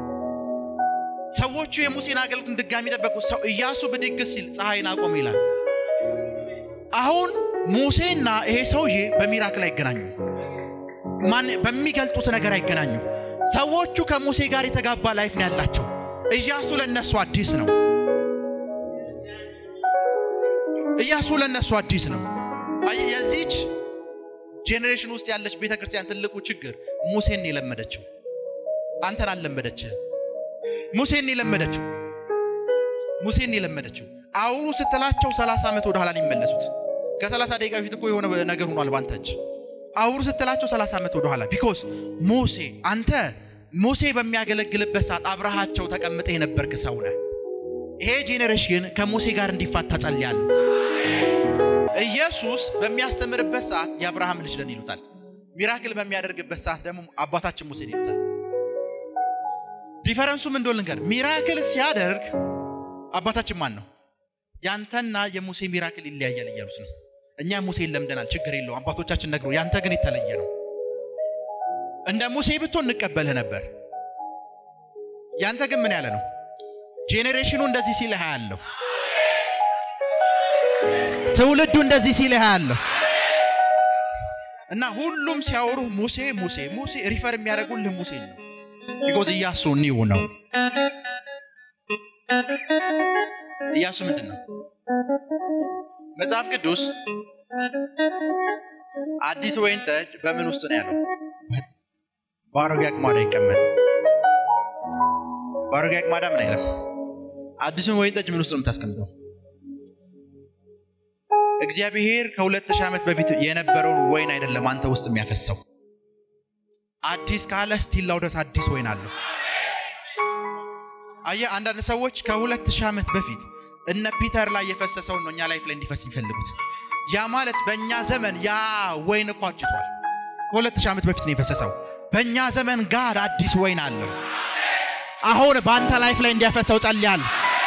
ሰዎቹ የሙሴን አገልግሎትን ድጋሚ ጠበቁት። ሰው ኢያሱ ብድግ ሲል ፀሐይን አቆም ይላል። አሁን ሙሴና ይሄ ሰውዬ በሚራክል አይገናኙ፣ ማን በሚገልጡት ነገር አይገናኙ። ሰዎቹ ከሙሴ ጋር የተጋባ ላይፍ ነው ያላቸው። ኢያሱ ለነሱ አዲስ ነው። ኢያሱ ለነሱ አዲስ ነው። የዚች ጄኔሬሽን ውስጥ ያለች ቤተ ክርስቲያን ትልቁ ችግር ሙሴን የለመደችው አንተን አልለመደችህ። ሙሴን የለመደችው ሙሴን የለመደችው አውሩ ስትላቸው ሰላሳ ዓመት ወደ ኋላ ሊመለሱት ከሰላሳ ደቂቃ በፊት እኮ የሆነ ነገር ሆኗል ባንተ እጅ። አውሩ ስትላቸው ሰላሳ ዓመት ወደ ኋላ ቢኮዝ ሙሴ አንተ ሙሴ በሚያገለግልበት ሰዓት አብረሃቸው ተቀምጠ የነበርክ ሰው ነህ። ይሄ ጄኔሬሽን ከሙሴ ጋር እንዲፋታ ጸልያለሁ። ኢየሱስ በሚያስተምርበት ሰዓት የአብርሃም ልጅ ነን ይሉታል። ሚራክል በሚያደርግበት ሰዓት ደግሞ አባታችን ሙሴን ይሉታል። ዲፈረንሱ ምን እንደሆነ ልንገር። ሚራክል ሲያደርግ አባታችን ማን ነው? ያንተና የሙሴ ሚራክል ይለያያል እያሉት ነው። እኛ ሙሴን ለምደናል፣ ችግር የለውም አባቶቻችን ነግሮ፣ ያንተ ግን የተለየ ነው። እንደ ሙሴ ብትሆን እንቀበልህ ነበር። ያንተ ግን ምን ያለ ነው? ጄኔሬሽኑ እንደዚህ ሲል ያለው ትውልዱ እንደዚህ ሲል ያለው እና ሁሉም ሲያወሩ ሙሴ ሙሴ ሙሴ ሪፈር የሚያደርጉልህ ሙሴ ነው። ቢኮዝ ኢያሱ ኒው ነው። ኢያሱ ምንድን ነው? መጽሐፍ ቅዱስ አዲስ ወይን ጠጅ በምን ውስጥ ነው ያለው? በአሮጌ አቅማዳ ይቀመጥ። በአሮጌ አቅማዳ ምን አይለም። አዲሱን ወይን ጠጅ ምን ውስጥ ነው የምታስቀምጠው? እግዚአብሔር ከሁለት ሺህ ዓመት በፊት የነበረውን ወይን አይደለም አንተ ውስጥ የሚያፈሰው። አዲስ ካለ ስቲላው ድረስ አዲስ ወይን አለው። አየህ፣ አንዳንድ ሰዎች ከሁለት ሺህ ዓመት በፊት እነ ፒተር ላይ የፈሰሰውን ነው እኛ ላይፍ ላይ እንዲፈስ የሚፈልጉት። ያ ማለት በእኛ ዘመን ያ ወይን እኮ አርጅቷል። ከሁለት ሺህ ዓመት በፊት ነው የፈሰሰው። በእኛ ዘመን ጋር አዲስ ወይን አለው። አሁን በአንተ ላይፍ ላይ እንዲያፈሰው ጸልያለሁ።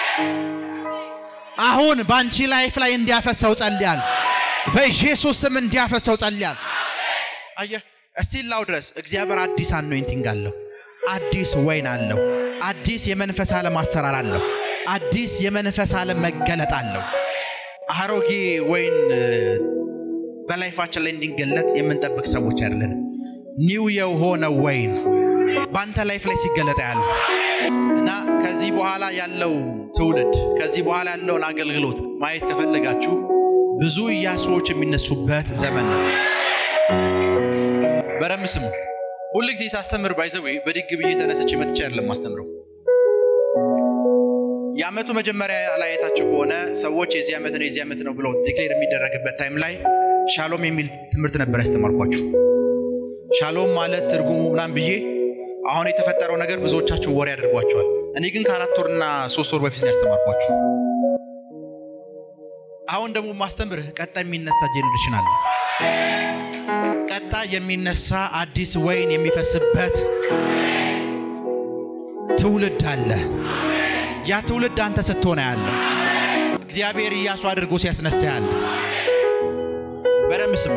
አሁን በአንቺ ላይፍ ላይ እንዲያፈሰው ጸልያል። በኢየሱስ ስም እንዲያፈሰው ጸልያል። አየህ እስቲላው ድረስ እግዚአብሔር አዲስ አኖይንቲንግ አለው። አዲስ ወይን አለው። አዲስ የመንፈስ ዓለም አሰራር አለው። አዲስ የመንፈስ ዓለም መገለጥ አለው። አሮጌ ወይን በላይፋችን ላይ እንዲገለጥ የምንጠብቅ ሰዎች አይደለንም። ኒው የሆነ ወይን በአንተ ላይፍ ላይ ሲገለጥ ያለ እና ከዚህ በኋላ ያለው ትውልድ ከዚህ በኋላ ያለውን አገልግሎት ማየት ከፈለጋችሁ ብዙ ኢያሱዎች የሚነሱበት ዘመን ነው። በደንብ ስሙ። ሁል ጊዜ ሳስተምር ባይዘዌ በድግ ብዬ ተነስቼ መጥቼ አይደለም ማስተምረው። የዓመቱ መጀመሪያ ላይ አይታችሁ ከሆነ ሰዎች የዚህ ዓመት ነው የዚህ ዓመት ነው ብለው ዲክሌር የሚደረግበት ታይም ላይ ሻሎም የሚል ትምህርት ነበር ያስተማርኳችሁ። ሻሎም ማለት ትርጉሙ ምናምን ብዬ አሁን የተፈጠረው ነገር ብዙዎቻችሁ ወሬ አድርጓቸዋል። እኔ ግን ከአራት ወርና ሶስት ወር በፊት ነው ያስተማርኳችሁ። አሁን ደግሞ ማስተምርህ ቀጣይ የሚነሳ ጄኔሬሽን አለ። ቀጣይ የሚነሳ አዲስ ወይን የሚፈስበት ትውልድ አለ። ያ ትውልድ አንተ ስትሆነ ያለ እግዚአብሔር ኢያሱ አድርጎ ሲያስነሳ ያለ በደንብ ስሙ።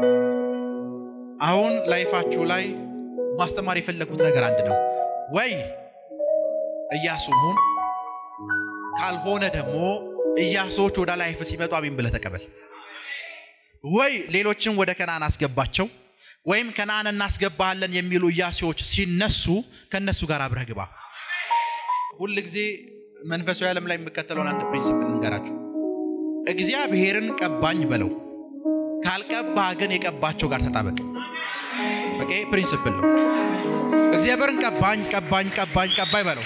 አሁን ላይፋችሁ ላይ ማስተማር የፈለጉት ነገር አንድ ነው። ወይ ኢያሱ ሁን ካልሆነ ደግሞ ኢያሱዎች ወደ ላይፍ ሲመጡ አሜን ብለህ ተቀበል። ወይ ሌሎችን ወደ ከነዓን አስገባቸው፣ ወይም ከነዓን እናስገባሃለን የሚሉ ኢያሱዎች ሲነሱ ከነሱ ጋር አብረህ ግባ። ሁል ጊዜ መንፈሳዊ ዓለም ላይ የምከተለውን አንድ ፕሪንሲፕል ልንገራችሁ። እግዚአብሔርን ቀባኝ በለው፣ ካልቀባህ ግን የቀባቸው ጋር ተጣበቅ። በቃ ፕሪንሲፕል ነው። እግዚአብሔርን ቀባኝ ቀባኝ ቀባኝ ቀባኝ በለው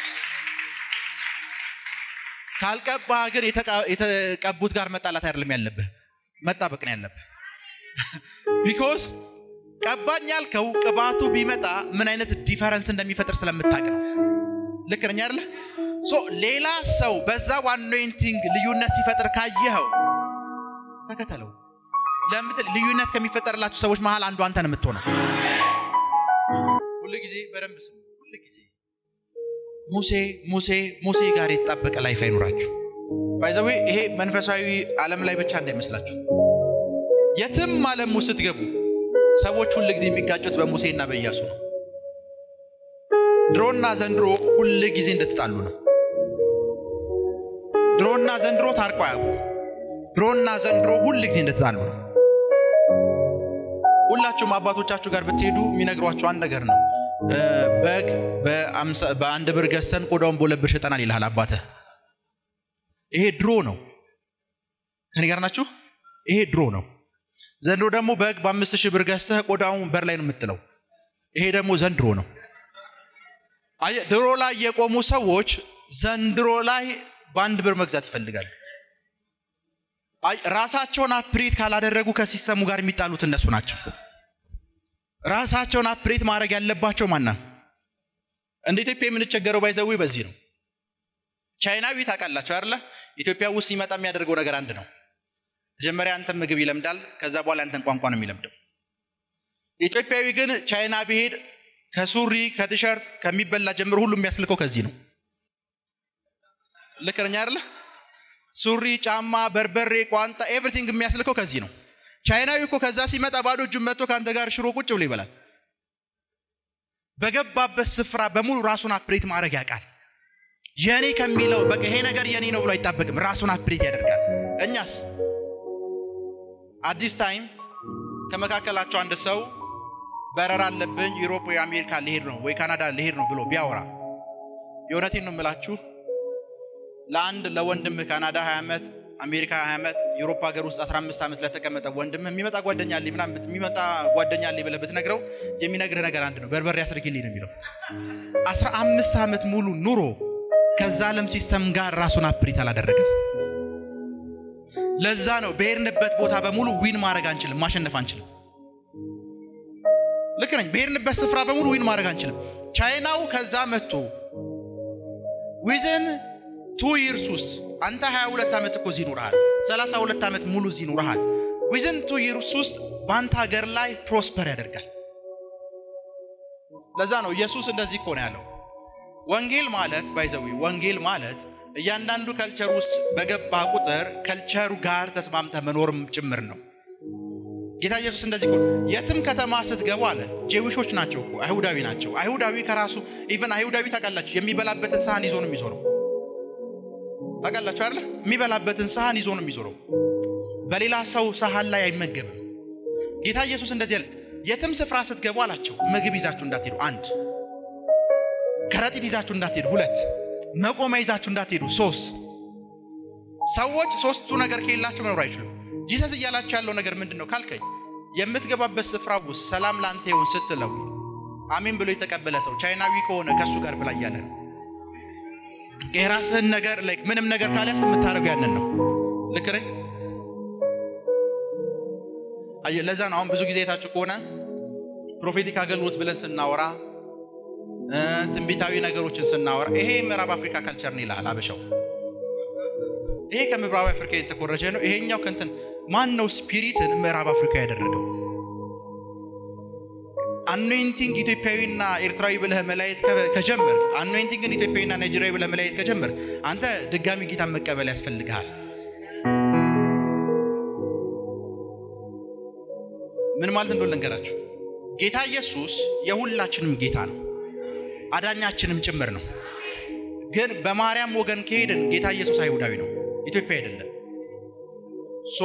ካልቀባህ ግን የተቀቡት ጋር መጣላት አይደለም ያለብህ፣ መጣበቅ ነው ያለብህ። ቢኮዝ ቀባኝ ያልከው ቅባቱ ቢመጣ ምን አይነት ዲፈረንስ እንደሚፈጥር ስለምታውቅ ነው። ልክ ነኝ አይደለ? ሶ ሌላ ሰው በዛ አኖይንቲንግ ልዩነት ሲፈጥር ካየኸው ተከተለው። ለምትል ልዩነት ከሚፈጠርላችሁ ሰዎች መሃል አንዱ አንተ ነው የምትሆነው። ሁሉ ጊዜ በደንብ ስሙ። ሁሉ ጊዜ ሙሴ ሙሴ ሙሴ ጋር የተጣበቀ ላይፍ አይኖራችሁ። ባይዘዌ ይሄ መንፈሳዊ ዓለም ላይ ብቻ እንዳይመስላችሁ። የትም ዓለም ውስጥ ስትገቡ ሰዎች ሁል ጊዜ የሚጋጩት በሙሴና በኢያሱ ነው። ድሮና ዘንድሮ ሁል ጊዜ እንደተጣሉ ነው። ድሮና ዘንድሮ ታርቆ አያውቁ። ድሮና ዘንድሮ ሁል ጊዜ እንደተጣሉ ነው። ሁላችሁም አባቶቻችሁ ጋር ብትሄዱ የሚነግሯችሁ አንድ ነገር ነው። በግ በአንድ ብር ገዝተን ቆዳውን በሁለት ብር ሸጠናል ይልሃል አባትህ። ይሄ ድሮ ነው። ከኔ ጋር ናችሁ? ይሄ ድሮ ነው። ዘንድሮ ደግሞ በግ በአምስት ሺህ ብር ገዝተህ ቆዳውን በር ላይ ነው የምትለው። ይሄ ደግሞ ዘንድሮ ነው። ድሮ ላይ የቆሙ ሰዎች ዘንድሮ ላይ በአንድ ብር መግዛት ይፈልጋሉ። ራሳቸውን አፕሬት ካላደረጉ ከሲስተሙ ጋር የሚጣሉት እነሱ ናቸው። ራሳቸውን አፕሬት ማድረግ ያለባቸው ማና እንደ ኢትዮጵያ የምንቸገረው ባይዘዊ በዚህ ነው። ቻይናዊ ታውቃላቸው አይደለ? ኢትዮጵያ ውስጥ ሲመጣ የሚያደርገው ነገር አንድ ነው። መጀመሪያ አንተን ምግብ ይለምዳል፣ ከዛ በኋላ አንተን ቋንቋ ነው የሚለምደው። ኢትዮጵያዊ ግን ቻይና ቢሄድ ከሱሪ ከቲሸርት ከሚበላ ጀምሮ ሁሉ የሚያስልከው ከዚህ ነው። ልክ ነኝ አይደለ? ሱሪ፣ ጫማ፣ በርበሬ፣ ቋንጣ ኤቭሪቲንግ የሚያስልከው ከዚህ ነው። ቻይናዊ እኮ ከዛ ሲመጣ ባዶ እጁን መጥቶ ከአንተ ጋር ሽሮ ቁጭ ብሎ ይበላል። በገባበት ስፍራ በሙሉ ራሱን አፕሬት ማድረግ ያውቃል። የኔ ከሚለው በቃ ይሄ ነገር የኔ ነው ብሎ አይጣበቅም። ራሱን አፕሬት ያደርጋል። እኛስ አዲስ ታይም ከመካከላቸው አንድ ሰው በረራ አለብኝ ዩሮፕ ወይ አሜሪካ ሊሄድ ነው ወይ ካናዳ ሊሄድ ነው ብሎ ቢያወራ የእውነቴን ነው የምላችሁ ለአንድ ለወንድም ካናዳ 20 ዓመት አሜሪካ 20 ዓመት ዩሮፕ ሀገር ውስጥ 15 ዓመት ለተቀመጠ ወንድም የሚመጣ ጓደኛ አለኝ ምናምን የሚመጣ ጓደኛ አለኝ ብለህ ብትነግረው የሚነግርህ ነገር አንድ ነው። በርበሬ አስርግልኝ ነው የሚለው። 15 ዓመት ሙሉ ኑሮ ከዛ ዓለም ሲስተም ጋር ራሱን አፕሪት አላደረገም። ለዛ ነው በሄድንበት ቦታ በሙሉ ዊን ማድረግ አንችልም፣ ማሸነፍ አንችልም። ልክ ነኝ። በሄድንበት ስፍራ በሙሉ ዊን ማድረግ አንችልም። ቻይናው ከዛ መጥቶ ዊዝን ቱ ይርስ ውስጥ አንተ 22 ዓመት እኮ እዚህ ኑረሃል። 32 ዓመት ሙሉ እዚህ ኑረሃል። ዊዝን ቱ ይርስ ውስጥ በአንተ ሀገር ላይ ፕሮስፐር ያደርጋል። ለዛ ነው ኢየሱስ እንደዚህ እኮ ነው ያለው። ወንጌል ማለት ባይዘዊ ወንጌል ማለት እያንዳንዱ ከልቸር ውስጥ በገባ ቁጥር ከልቸሩ ጋር ተስማምተህ መኖርም ጭምር ነው። ጌታ ኢየሱስ እንደዚህ እኮ የትም ከተማ ስትገቡ አለ ጄዊሾች ናቸው እኮ አይሁዳዊ ናቸው። አይሁዳዊ ከራሱ ኢቨን አይሁዳዊ ታውቃላችሁ የሚበላበትን ሳህን ይዞ ነው የሚዞረው ታውቃላችሁ አይደለ? የሚበላበትን ሳህን ይዞ ነው የሚዞረው። በሌላ ሰው ሳህን ላይ አይመገብም። ጌታ ኢየሱስ እንደዚህ ያለ የትም ስፍራ ስትገቡ አላቸው ምግብ ይዛችሁ እንዳትሄዱ፣ አንድ ከረጢት ይዛችሁ እንዳትሄዱ፣ ሁለት መቆሚያ ይዛችሁ እንዳትሄዱ፣ ሶስት ሰዎች ሶስቱ ነገር ከሌላቸው መኖር አይችሉም። ጂሰስ እያላቸው ያለው ነገር ምንድን ነው ካልከኝ የምትገባበት ስፍራ ውስጥ ሰላም ላንተ ይሁን ስትለው አሜን ብሎ የተቀበለ ሰው ቻይናዊ ከሆነ ከእሱ ጋር ብላ እያለ ነው የራስህን ነገር ላይክ ምንም ነገር ካልያዝ የምታደርገው ያንን ነው። ልክ ነኝ። አየህ፣ ለዛ ነው አሁን ብዙ ጊዜ የታችሁ ከሆነ ፕሮፌቲክ አገልግሎት ብለን ስናወራ ትንቢታዊ ነገሮችን ስናወራ ይሄ ምዕራብ አፍሪካ ካልቸር ነው ይልሃል አበሻው። ይሄ ከምዕራብ አፍሪካ የተኮረጀ ነው። ይሄኛው ከንትን ማን ነው ስፒሪትን ምዕራብ አፍሪካ ያደረገው? አኖይንቲንግ ኢትዮጵያዊና ኤርትራዊ ብለህ መለያየት ከጀመር አኖይንቲንግን ኢትዮጵያዊና ናይጄሪያዊ ብለህ መለያየት ከጀመር አንተ ድጋሚ ጌታን መቀበል ያስፈልግሃል። ምን ማለት እንደሆነ ልንገራችሁ። ጌታ ኢየሱስ የሁላችንም ጌታ ነው፣ አዳኛችንም ጭምር ነው። ግን በማርያም ወገን ከሄድን ጌታ ኢየሱስ አይሁዳዊ ነው፣ ኢትዮጵያ አይደለም። ሶ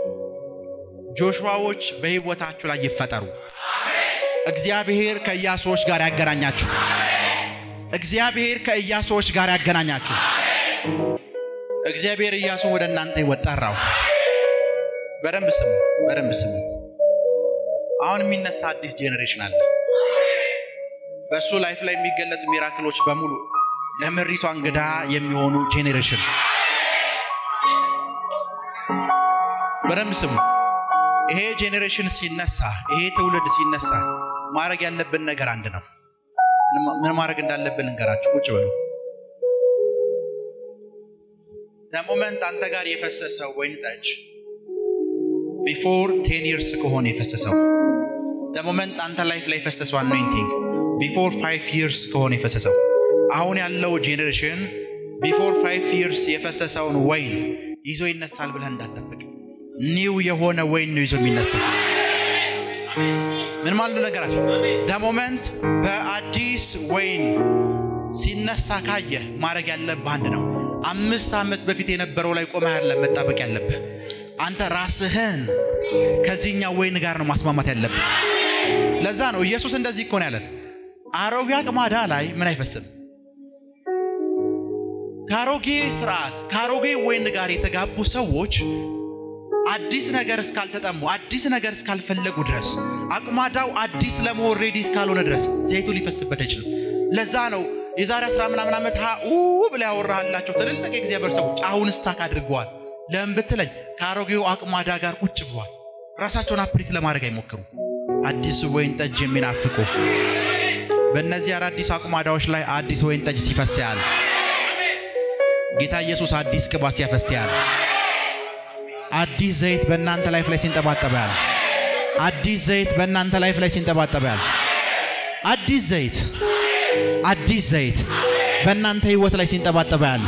ጆሹዋዎች በሕይወታችሁ ላይ ይፈጠሩ። እግዚአብሔር ከኢያሱዎች ጋር ያገናኛችሁ። እግዚአብሔር ከኢያሱዎች ጋር ያገናኛችሁ። እግዚአብሔር ኢያሱን ወደ እናንተ ሕይወት ጠራው። በደንብ ስሙ፣ በደንብ ስሙ። አሁን የሚነሳ አዲስ ጄኔሬሽን አለ። በእሱ ላይፍ ላይ የሚገለጡ ሚራክሎች በሙሉ ለምሪቷ እንግዳ የሚሆኑ ጄኔሬሽን። በደንብ ስሙ። ይሄ ጄኔሬሽን ሲነሳ፣ ይሄ ትውልድ ሲነሳ ማድረግ ያለብን ነገር አንድ ነው። ምን ማድረግ እንዳለብን እንገራችሁ። ቁጭ በሉ። ለሞመንት አንተ ጋር የፈሰሰው ወይን ጠጅ ቢፎር ቴን ይርስ ከሆነ የፈሰሰው ለሞመንት አንተ ላይፍ ላይ የፈሰሰው አኖይንቲንግ ቢፎር ፋይቭ ይርስ ከሆነ የፈሰሰው አሁን ያለው ጄኔሬሽን ቢፎር ፋይቭ ይርስ የፈሰሰውን ወይን ይዞ ይነሳል ብለህ እንዳትጠብቅ። ኒው የሆነ ወይን ነው ይዞ የሚነሳው። ምን ማለት ነገራል? ለሞመንት በአዲስ ወይን ሲነሳ ካየህ ማድረግ ያለብህ አንድ ነው። አምስት ዓመት በፊት የነበረው ላይ ቆመህ አይደለም መጣበቅ ያለብህ። አንተ ራስህን ከዚህኛው ወይን ጋር ነው ማስማማት ያለብህ። ለዛ ነው ኢየሱስ እንደዚህ እኮ ነው ያለን፣ አሮጌ አቅማዳ ላይ ምን አይፈስም። ከአሮጌ ስርዓት ከአሮጌ ወይን ጋር የተጋቡ ሰዎች አዲስ ነገር እስካልተጠሙ አዲስ ነገር እስካልፈለጉ ድረስ አቁማዳው አዲስ ለመሆን ሬዲ እስካልሆነ ድረስ ዘይቱ ሊፈስበት አይችልም። ለዛ ነው የዛሬ አስራ ምናምን ዓመት ሀ ብላ ያወራሃላቸው ትልልቅ የእግዚአብሔር ሰዎች አሁን ስታክ አድርገዋል። ለምን ብትለኝ ከአሮጌው አቁማዳ ጋር ቁጭ ብሏል። ራሳቸውን አፕሪት ለማድረግ አይሞክሩ። አዲስ ወይን ጠጅ የሚናፍቁ በእነዚህ አዳዲስ አቁማዳዎች ላይ አዲስ ወይን ጠጅ ሲፈስ ያል ጌታ ኢየሱስ አዲስ ቅባት ሲያፈስ ያል አዲስ ዘይት በእናንተ ላይፍ ላይ ሲንጠባጠበ ያል አዲስ ዘይት በእናንተ ላይፍ ላይ ሲንጠባጠበ ያል አዲስ ዘይት አዲስ ዘይት በእናንተ ህይወት ላይ ሲንጠባጠበ ያል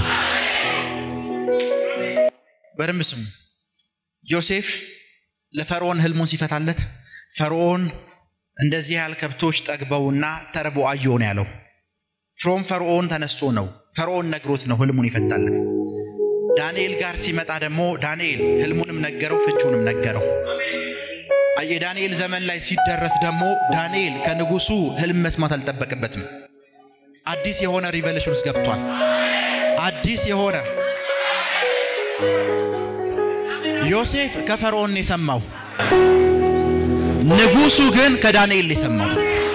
በደንብ ስሙ። ዮሴፍ ለፈርዖን ህልሙን ሲፈታለት ፈርዖን እንደዚህ ያህል ከብቶች ጠግበውና ተርበው አየሁ ነው ያለው። ፍሮም ፈርዖን ተነስቶ ነው ፈርዖን ነግሮት ነው ህልሙን ይፈታለት። ዳንኤል ጋር ሲመጣ ደግሞ ዳንኤል ህልሙንም ነገረው፣ ፍቹንም ነገረው። የዳንኤል ዘመን ላይ ሲደረስ ደግሞ ዳንኤል ከንጉሱ ህልም መስማት አልጠበቅበትም። አዲስ የሆነ ሪቨሌሽን ውስጥ ገብቷል። አዲስ የሆነ ዮሴፍ ከፈርዖን ነው የሰማው፣ ንጉሱ ግን ከዳንኤል ነው የሰማው።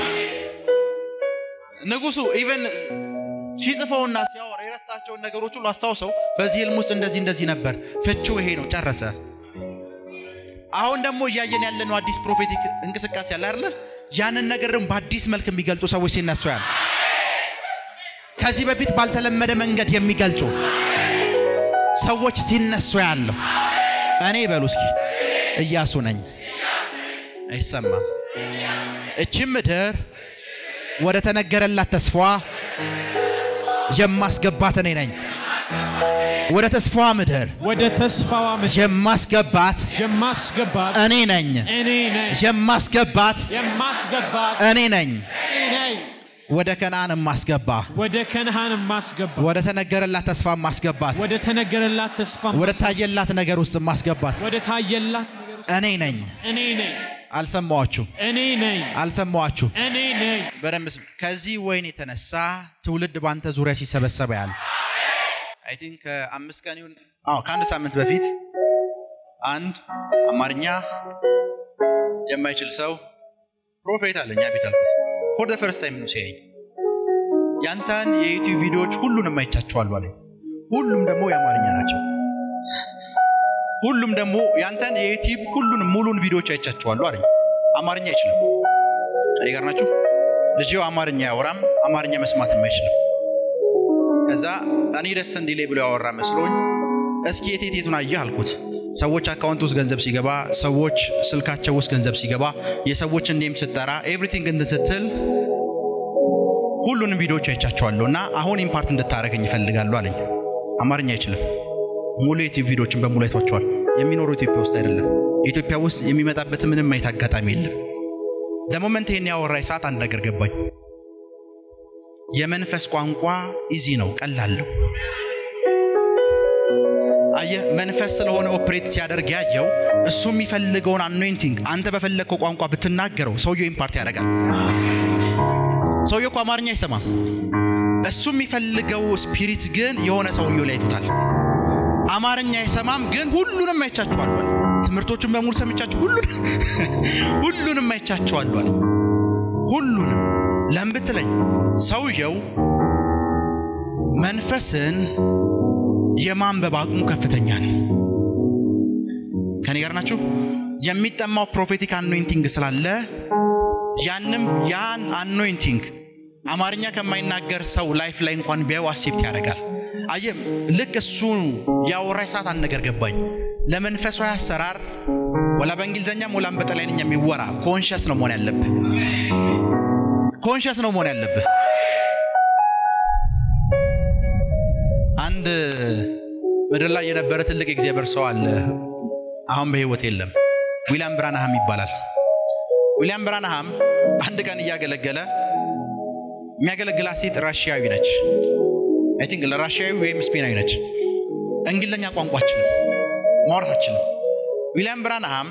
ንጉሱ ኢቨን ሲጽፈውና ሲያወራ የረሳቸውን ነገሮች ሁሉ አስታውሰው በዚህ ህልም ውስጥ እንደዚህ እንደዚህ ነበር፣ ፍቺው ይሄ ነው፣ ጨረሰ። አሁን ደግሞ እያየን ያለነው አዲስ ፕሮፌቲክ እንቅስቃሴ አለ አይደለ? ያንን ነገር ደግሞ በአዲስ መልክ የሚገልጡ ሰዎች ሲነሱ ያለ ከዚህ በፊት ባልተለመደ መንገድ የሚገልጹ ሰዎች ሲነሱ ያለው እኔ በሉ እስኪ ኢያሱ ነኝ። አይሰማም። እችም ምድር ወደ ተነገረላት ተስፋ የማስገባት እኔ ነኝ። ወደ ተስፋ ምድር ወደ ተስፋዋ ምድር የማስገባት የማስገባት እኔ ነኝ። እኔ ነኝ። የማስገባት የማስገባት እኔ ነኝ። እኔ ነኝ። ወደ ከነአን የማስገባ ወደ ከነሃን የማስገባት ወደ ተነገረላት ተስፋ የማስገባት ወደ ተነገረላት ተስፋ ወደ ታየላት ነገር ውስጥ የማስገባት ወደ ታየላት ነገር ውስጥ እኔ ነኝ። እኔ ነኝ። አልሰማዋችሁ እኔ ነኝ። አልሰማዋችሁ። እኔ ነኝ። በደንብ ስም። ከዚህ ወይን የተነሳ ትውልድ ባንተ ዙሪያ ሲሰበሰበ ያለ አይ ቲንክ ከአምስት ቀን ይሁን አዎ ከአንድ ሳምንት በፊት አንድ አማርኛ የማይችል ሰው ፕሮፌት አለኝ አቤት አልኩት። ፎር ደ ፈርስት ታይም ነው ሲያየኝ ያንተን የዩቲዩብ ቪዲዮዎች ሁሉንም አይቻቸዋለሁ አለኝ። ሁሉም ደግሞ የአማርኛ ናቸው። ሁሉም ደግሞ ያንተን የዩቲዩብ ሁሉንም ሙሉን ቪዲዮዎች አይቻቸዋለሁ አለኝ። አማርኛ አይችልም። እኔ ጋር ናችሁ። ልጅው አማርኛ አያወራም፣ አማርኛ መስማትም አይችልም። ከዛ እኔ ደስ እንዲለኝ ብሎ ያወራ መስሎኝ እስኪ የት የት የቱን አየህ አልኩት። ሰዎች አካውንት ውስጥ ገንዘብ ሲገባ፣ ሰዎች ስልካቸው ውስጥ ገንዘብ ሲገባ፣ የሰዎችን ኔም ስትጠራ፣ ኤቭሪቲንግ እንትን ስትል ሁሉንም ቪዲዮዎች አይቻቸዋለሁ እና አሁን ኢምፓርት እንድታደረገኝ ይፈልጋሉ አለኝ። አማርኛ አይችልም። ሙሉ የዩቲዩብ ቪዲዮዎችን በሙሉ አይቷቸዋል። የሚኖረው ኢትዮጵያ ውስጥ አይደለም። ኢትዮጵያ ውስጥ የሚመጣበት ምንም አይነት አጋጣሚ የለም። ለሞመንት ይሄን ያወራኝ ሰዓት አንድ ነገር ገባኝ። የመንፈስ ቋንቋ ኢዚ ነው፣ ቀላለው። አየህ መንፈስ ስለሆነ ኦፕሬት ሲያደርግ ያየው እሱ የሚፈልገውን አኖይንቲንግ አንተ በፈለግከው ቋንቋ ብትናገረው ሰውየው ኢምፓርት ያደርጋል። ሰውየው እኮ አማርኛ አይሰማም። እሱ የሚፈልገው ስፒሪት ግን የሆነ ሰውየው ላይ አይቶታል። አማርኛ አይሰማም፣ ግን ሁሉንም አይቻችኋል። ትምህርቶቹን በሙሉ ሰምቻችሁ ሁሉንም ሁሉንም አይቻችኋል። ሁሉንም ለምን ብትለኝ ሰውየው መንፈስን የማንበብ አቅሙ ከፍተኛ ነው። ከኔ ጋር ናችሁ? የሚጠማው ፕሮፌቲክ አኖይንቲንግ ስላለ ያንም ያን አኖይንቲንግ አማርኛ ከማይናገር ሰው ላይፍ ላይ እንኳን ቢያዩ አሴፕት ያደርጋል። አየ ልክ እሱ ያወራኝ ሰዓት አንድ ነገር ገባኝ። ለመንፈሳዊ አሰራር ወላ በእንግሊዝኛም ወላም በጠላይንኛ የሚወራ ኮንሽስ ነው መሆን ያለብህ። ኮንሽስ ነው መሆን ያለብህ። አንድ ምድር ላይ የነበረ ትልቅ የእግዚአብሔር ሰው አለ። አሁን በህይወት የለም። ዊሊያም ብራናሃም ይባላል። ዊሊያም ብራናሃም አንድ ቀን እያገለገለ የሚያገለግላት ሴት ራሽያዊ ነች። አይ ቲንክ ለራሽያዊ ወይም ስፔናዊ ነች። እንግሊዝኛ ቋንቋ አችልም፣ ማውራት አችልም። ዊሊያም ብራናሃም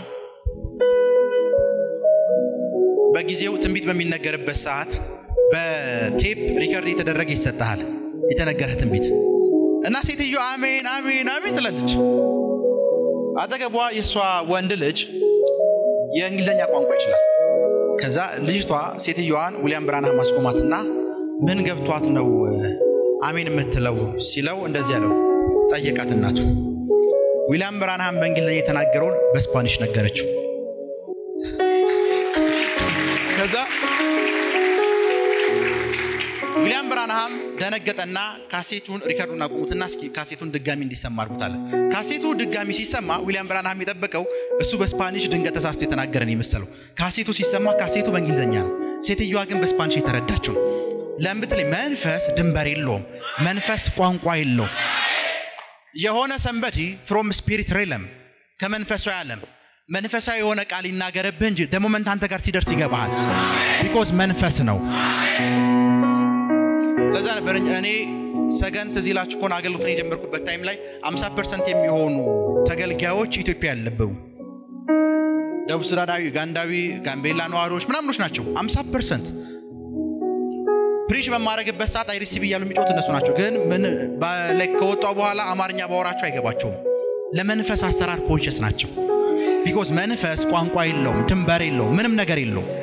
በጊዜው ትንቢት በሚነገርበት ሰዓት በቴፕ ሪከርድ የተደረገ ይሰጠሃል የተነገረህ ትንቢት እና ሴትዮ አሜን አሜን አሜን ትላለች። አጠገቧ የእሷ ወንድ ልጅ የእንግሊዝኛ ቋንቋ ይችላል። ከዛ ልጅቷ ሴትዮዋን ዊሊያም ብራንሃም አስቆማትና ምን ገብቷት ነው አሜን የምትለው ሲለው እንደዚህ ያለው ጠየቃት እናቱ። ዊሊያም ብራንሃም በእንግሊዝኛ የተናገረውን በስፓኒሽ ነገረችው። ከዛ ዊሊያም ብራንሃም ደነገጠና ካሴቱን ሪከርዱን አቁሙትና እስኪ ካሴቱን ድጋሚ እንዲሰማ አድርጉታለ። ካሴቱ ድጋሚ ሲሰማ ዊሊያም ብራንሃም የጠበቀው እሱ በስፓኒሽ ድንገት ተሳስቶ የተናገረን የመሰለው። ካሴቱ ሲሰማ ካሴቱ በእንግሊዝኛ ነው። ሴትዮዋ ግን በስፓኒሽ የተረዳችው ነው። ለምን ብትለኝ መንፈስ ድንበር የለውም። መንፈስ ቋንቋ የለውም። የሆነ ሰንበዲ ፍሮም ስፒሪት ሬለም ከመንፈሳዊ ዓለም መንፈሳዊ የሆነ ቃል ይናገርብህ እንጂ ደሞመንት አንተ ጋር ሲደርስ ይገባሃል። ቢኮዝ መንፈስ ነው። ለዛ ነበር እኔ ሰገን ትዝ ይላችሁ ከሆነ አገልግሎትን የጀመርኩበት ታይም ላይ 50 ፐርሰንት የሚሆኑ ተገልጋዮች ኢትዮጵያ ያልነበሩ ደቡብ ሱዳናዊ፣ ኡጋንዳዊ፣ ጋምቤላ ነዋሪዎች ምናምኖች ናቸው። 50 ፐርሰንት ፕሪሽ በማድረግበት ሰዓት አይሪሲቭ እያሉ የሚጮት እነሱ ናቸው። ግን ምን ከወጣው በኋላ አማርኛ ባወራቸው አይገባቸውም። ለመንፈስ አሰራር ኮንሽስ ናቸው። ቢኮዝ መንፈስ ቋንቋ የለውም፣ ድንበር የለውም፣ ምንም ነገር የለውም።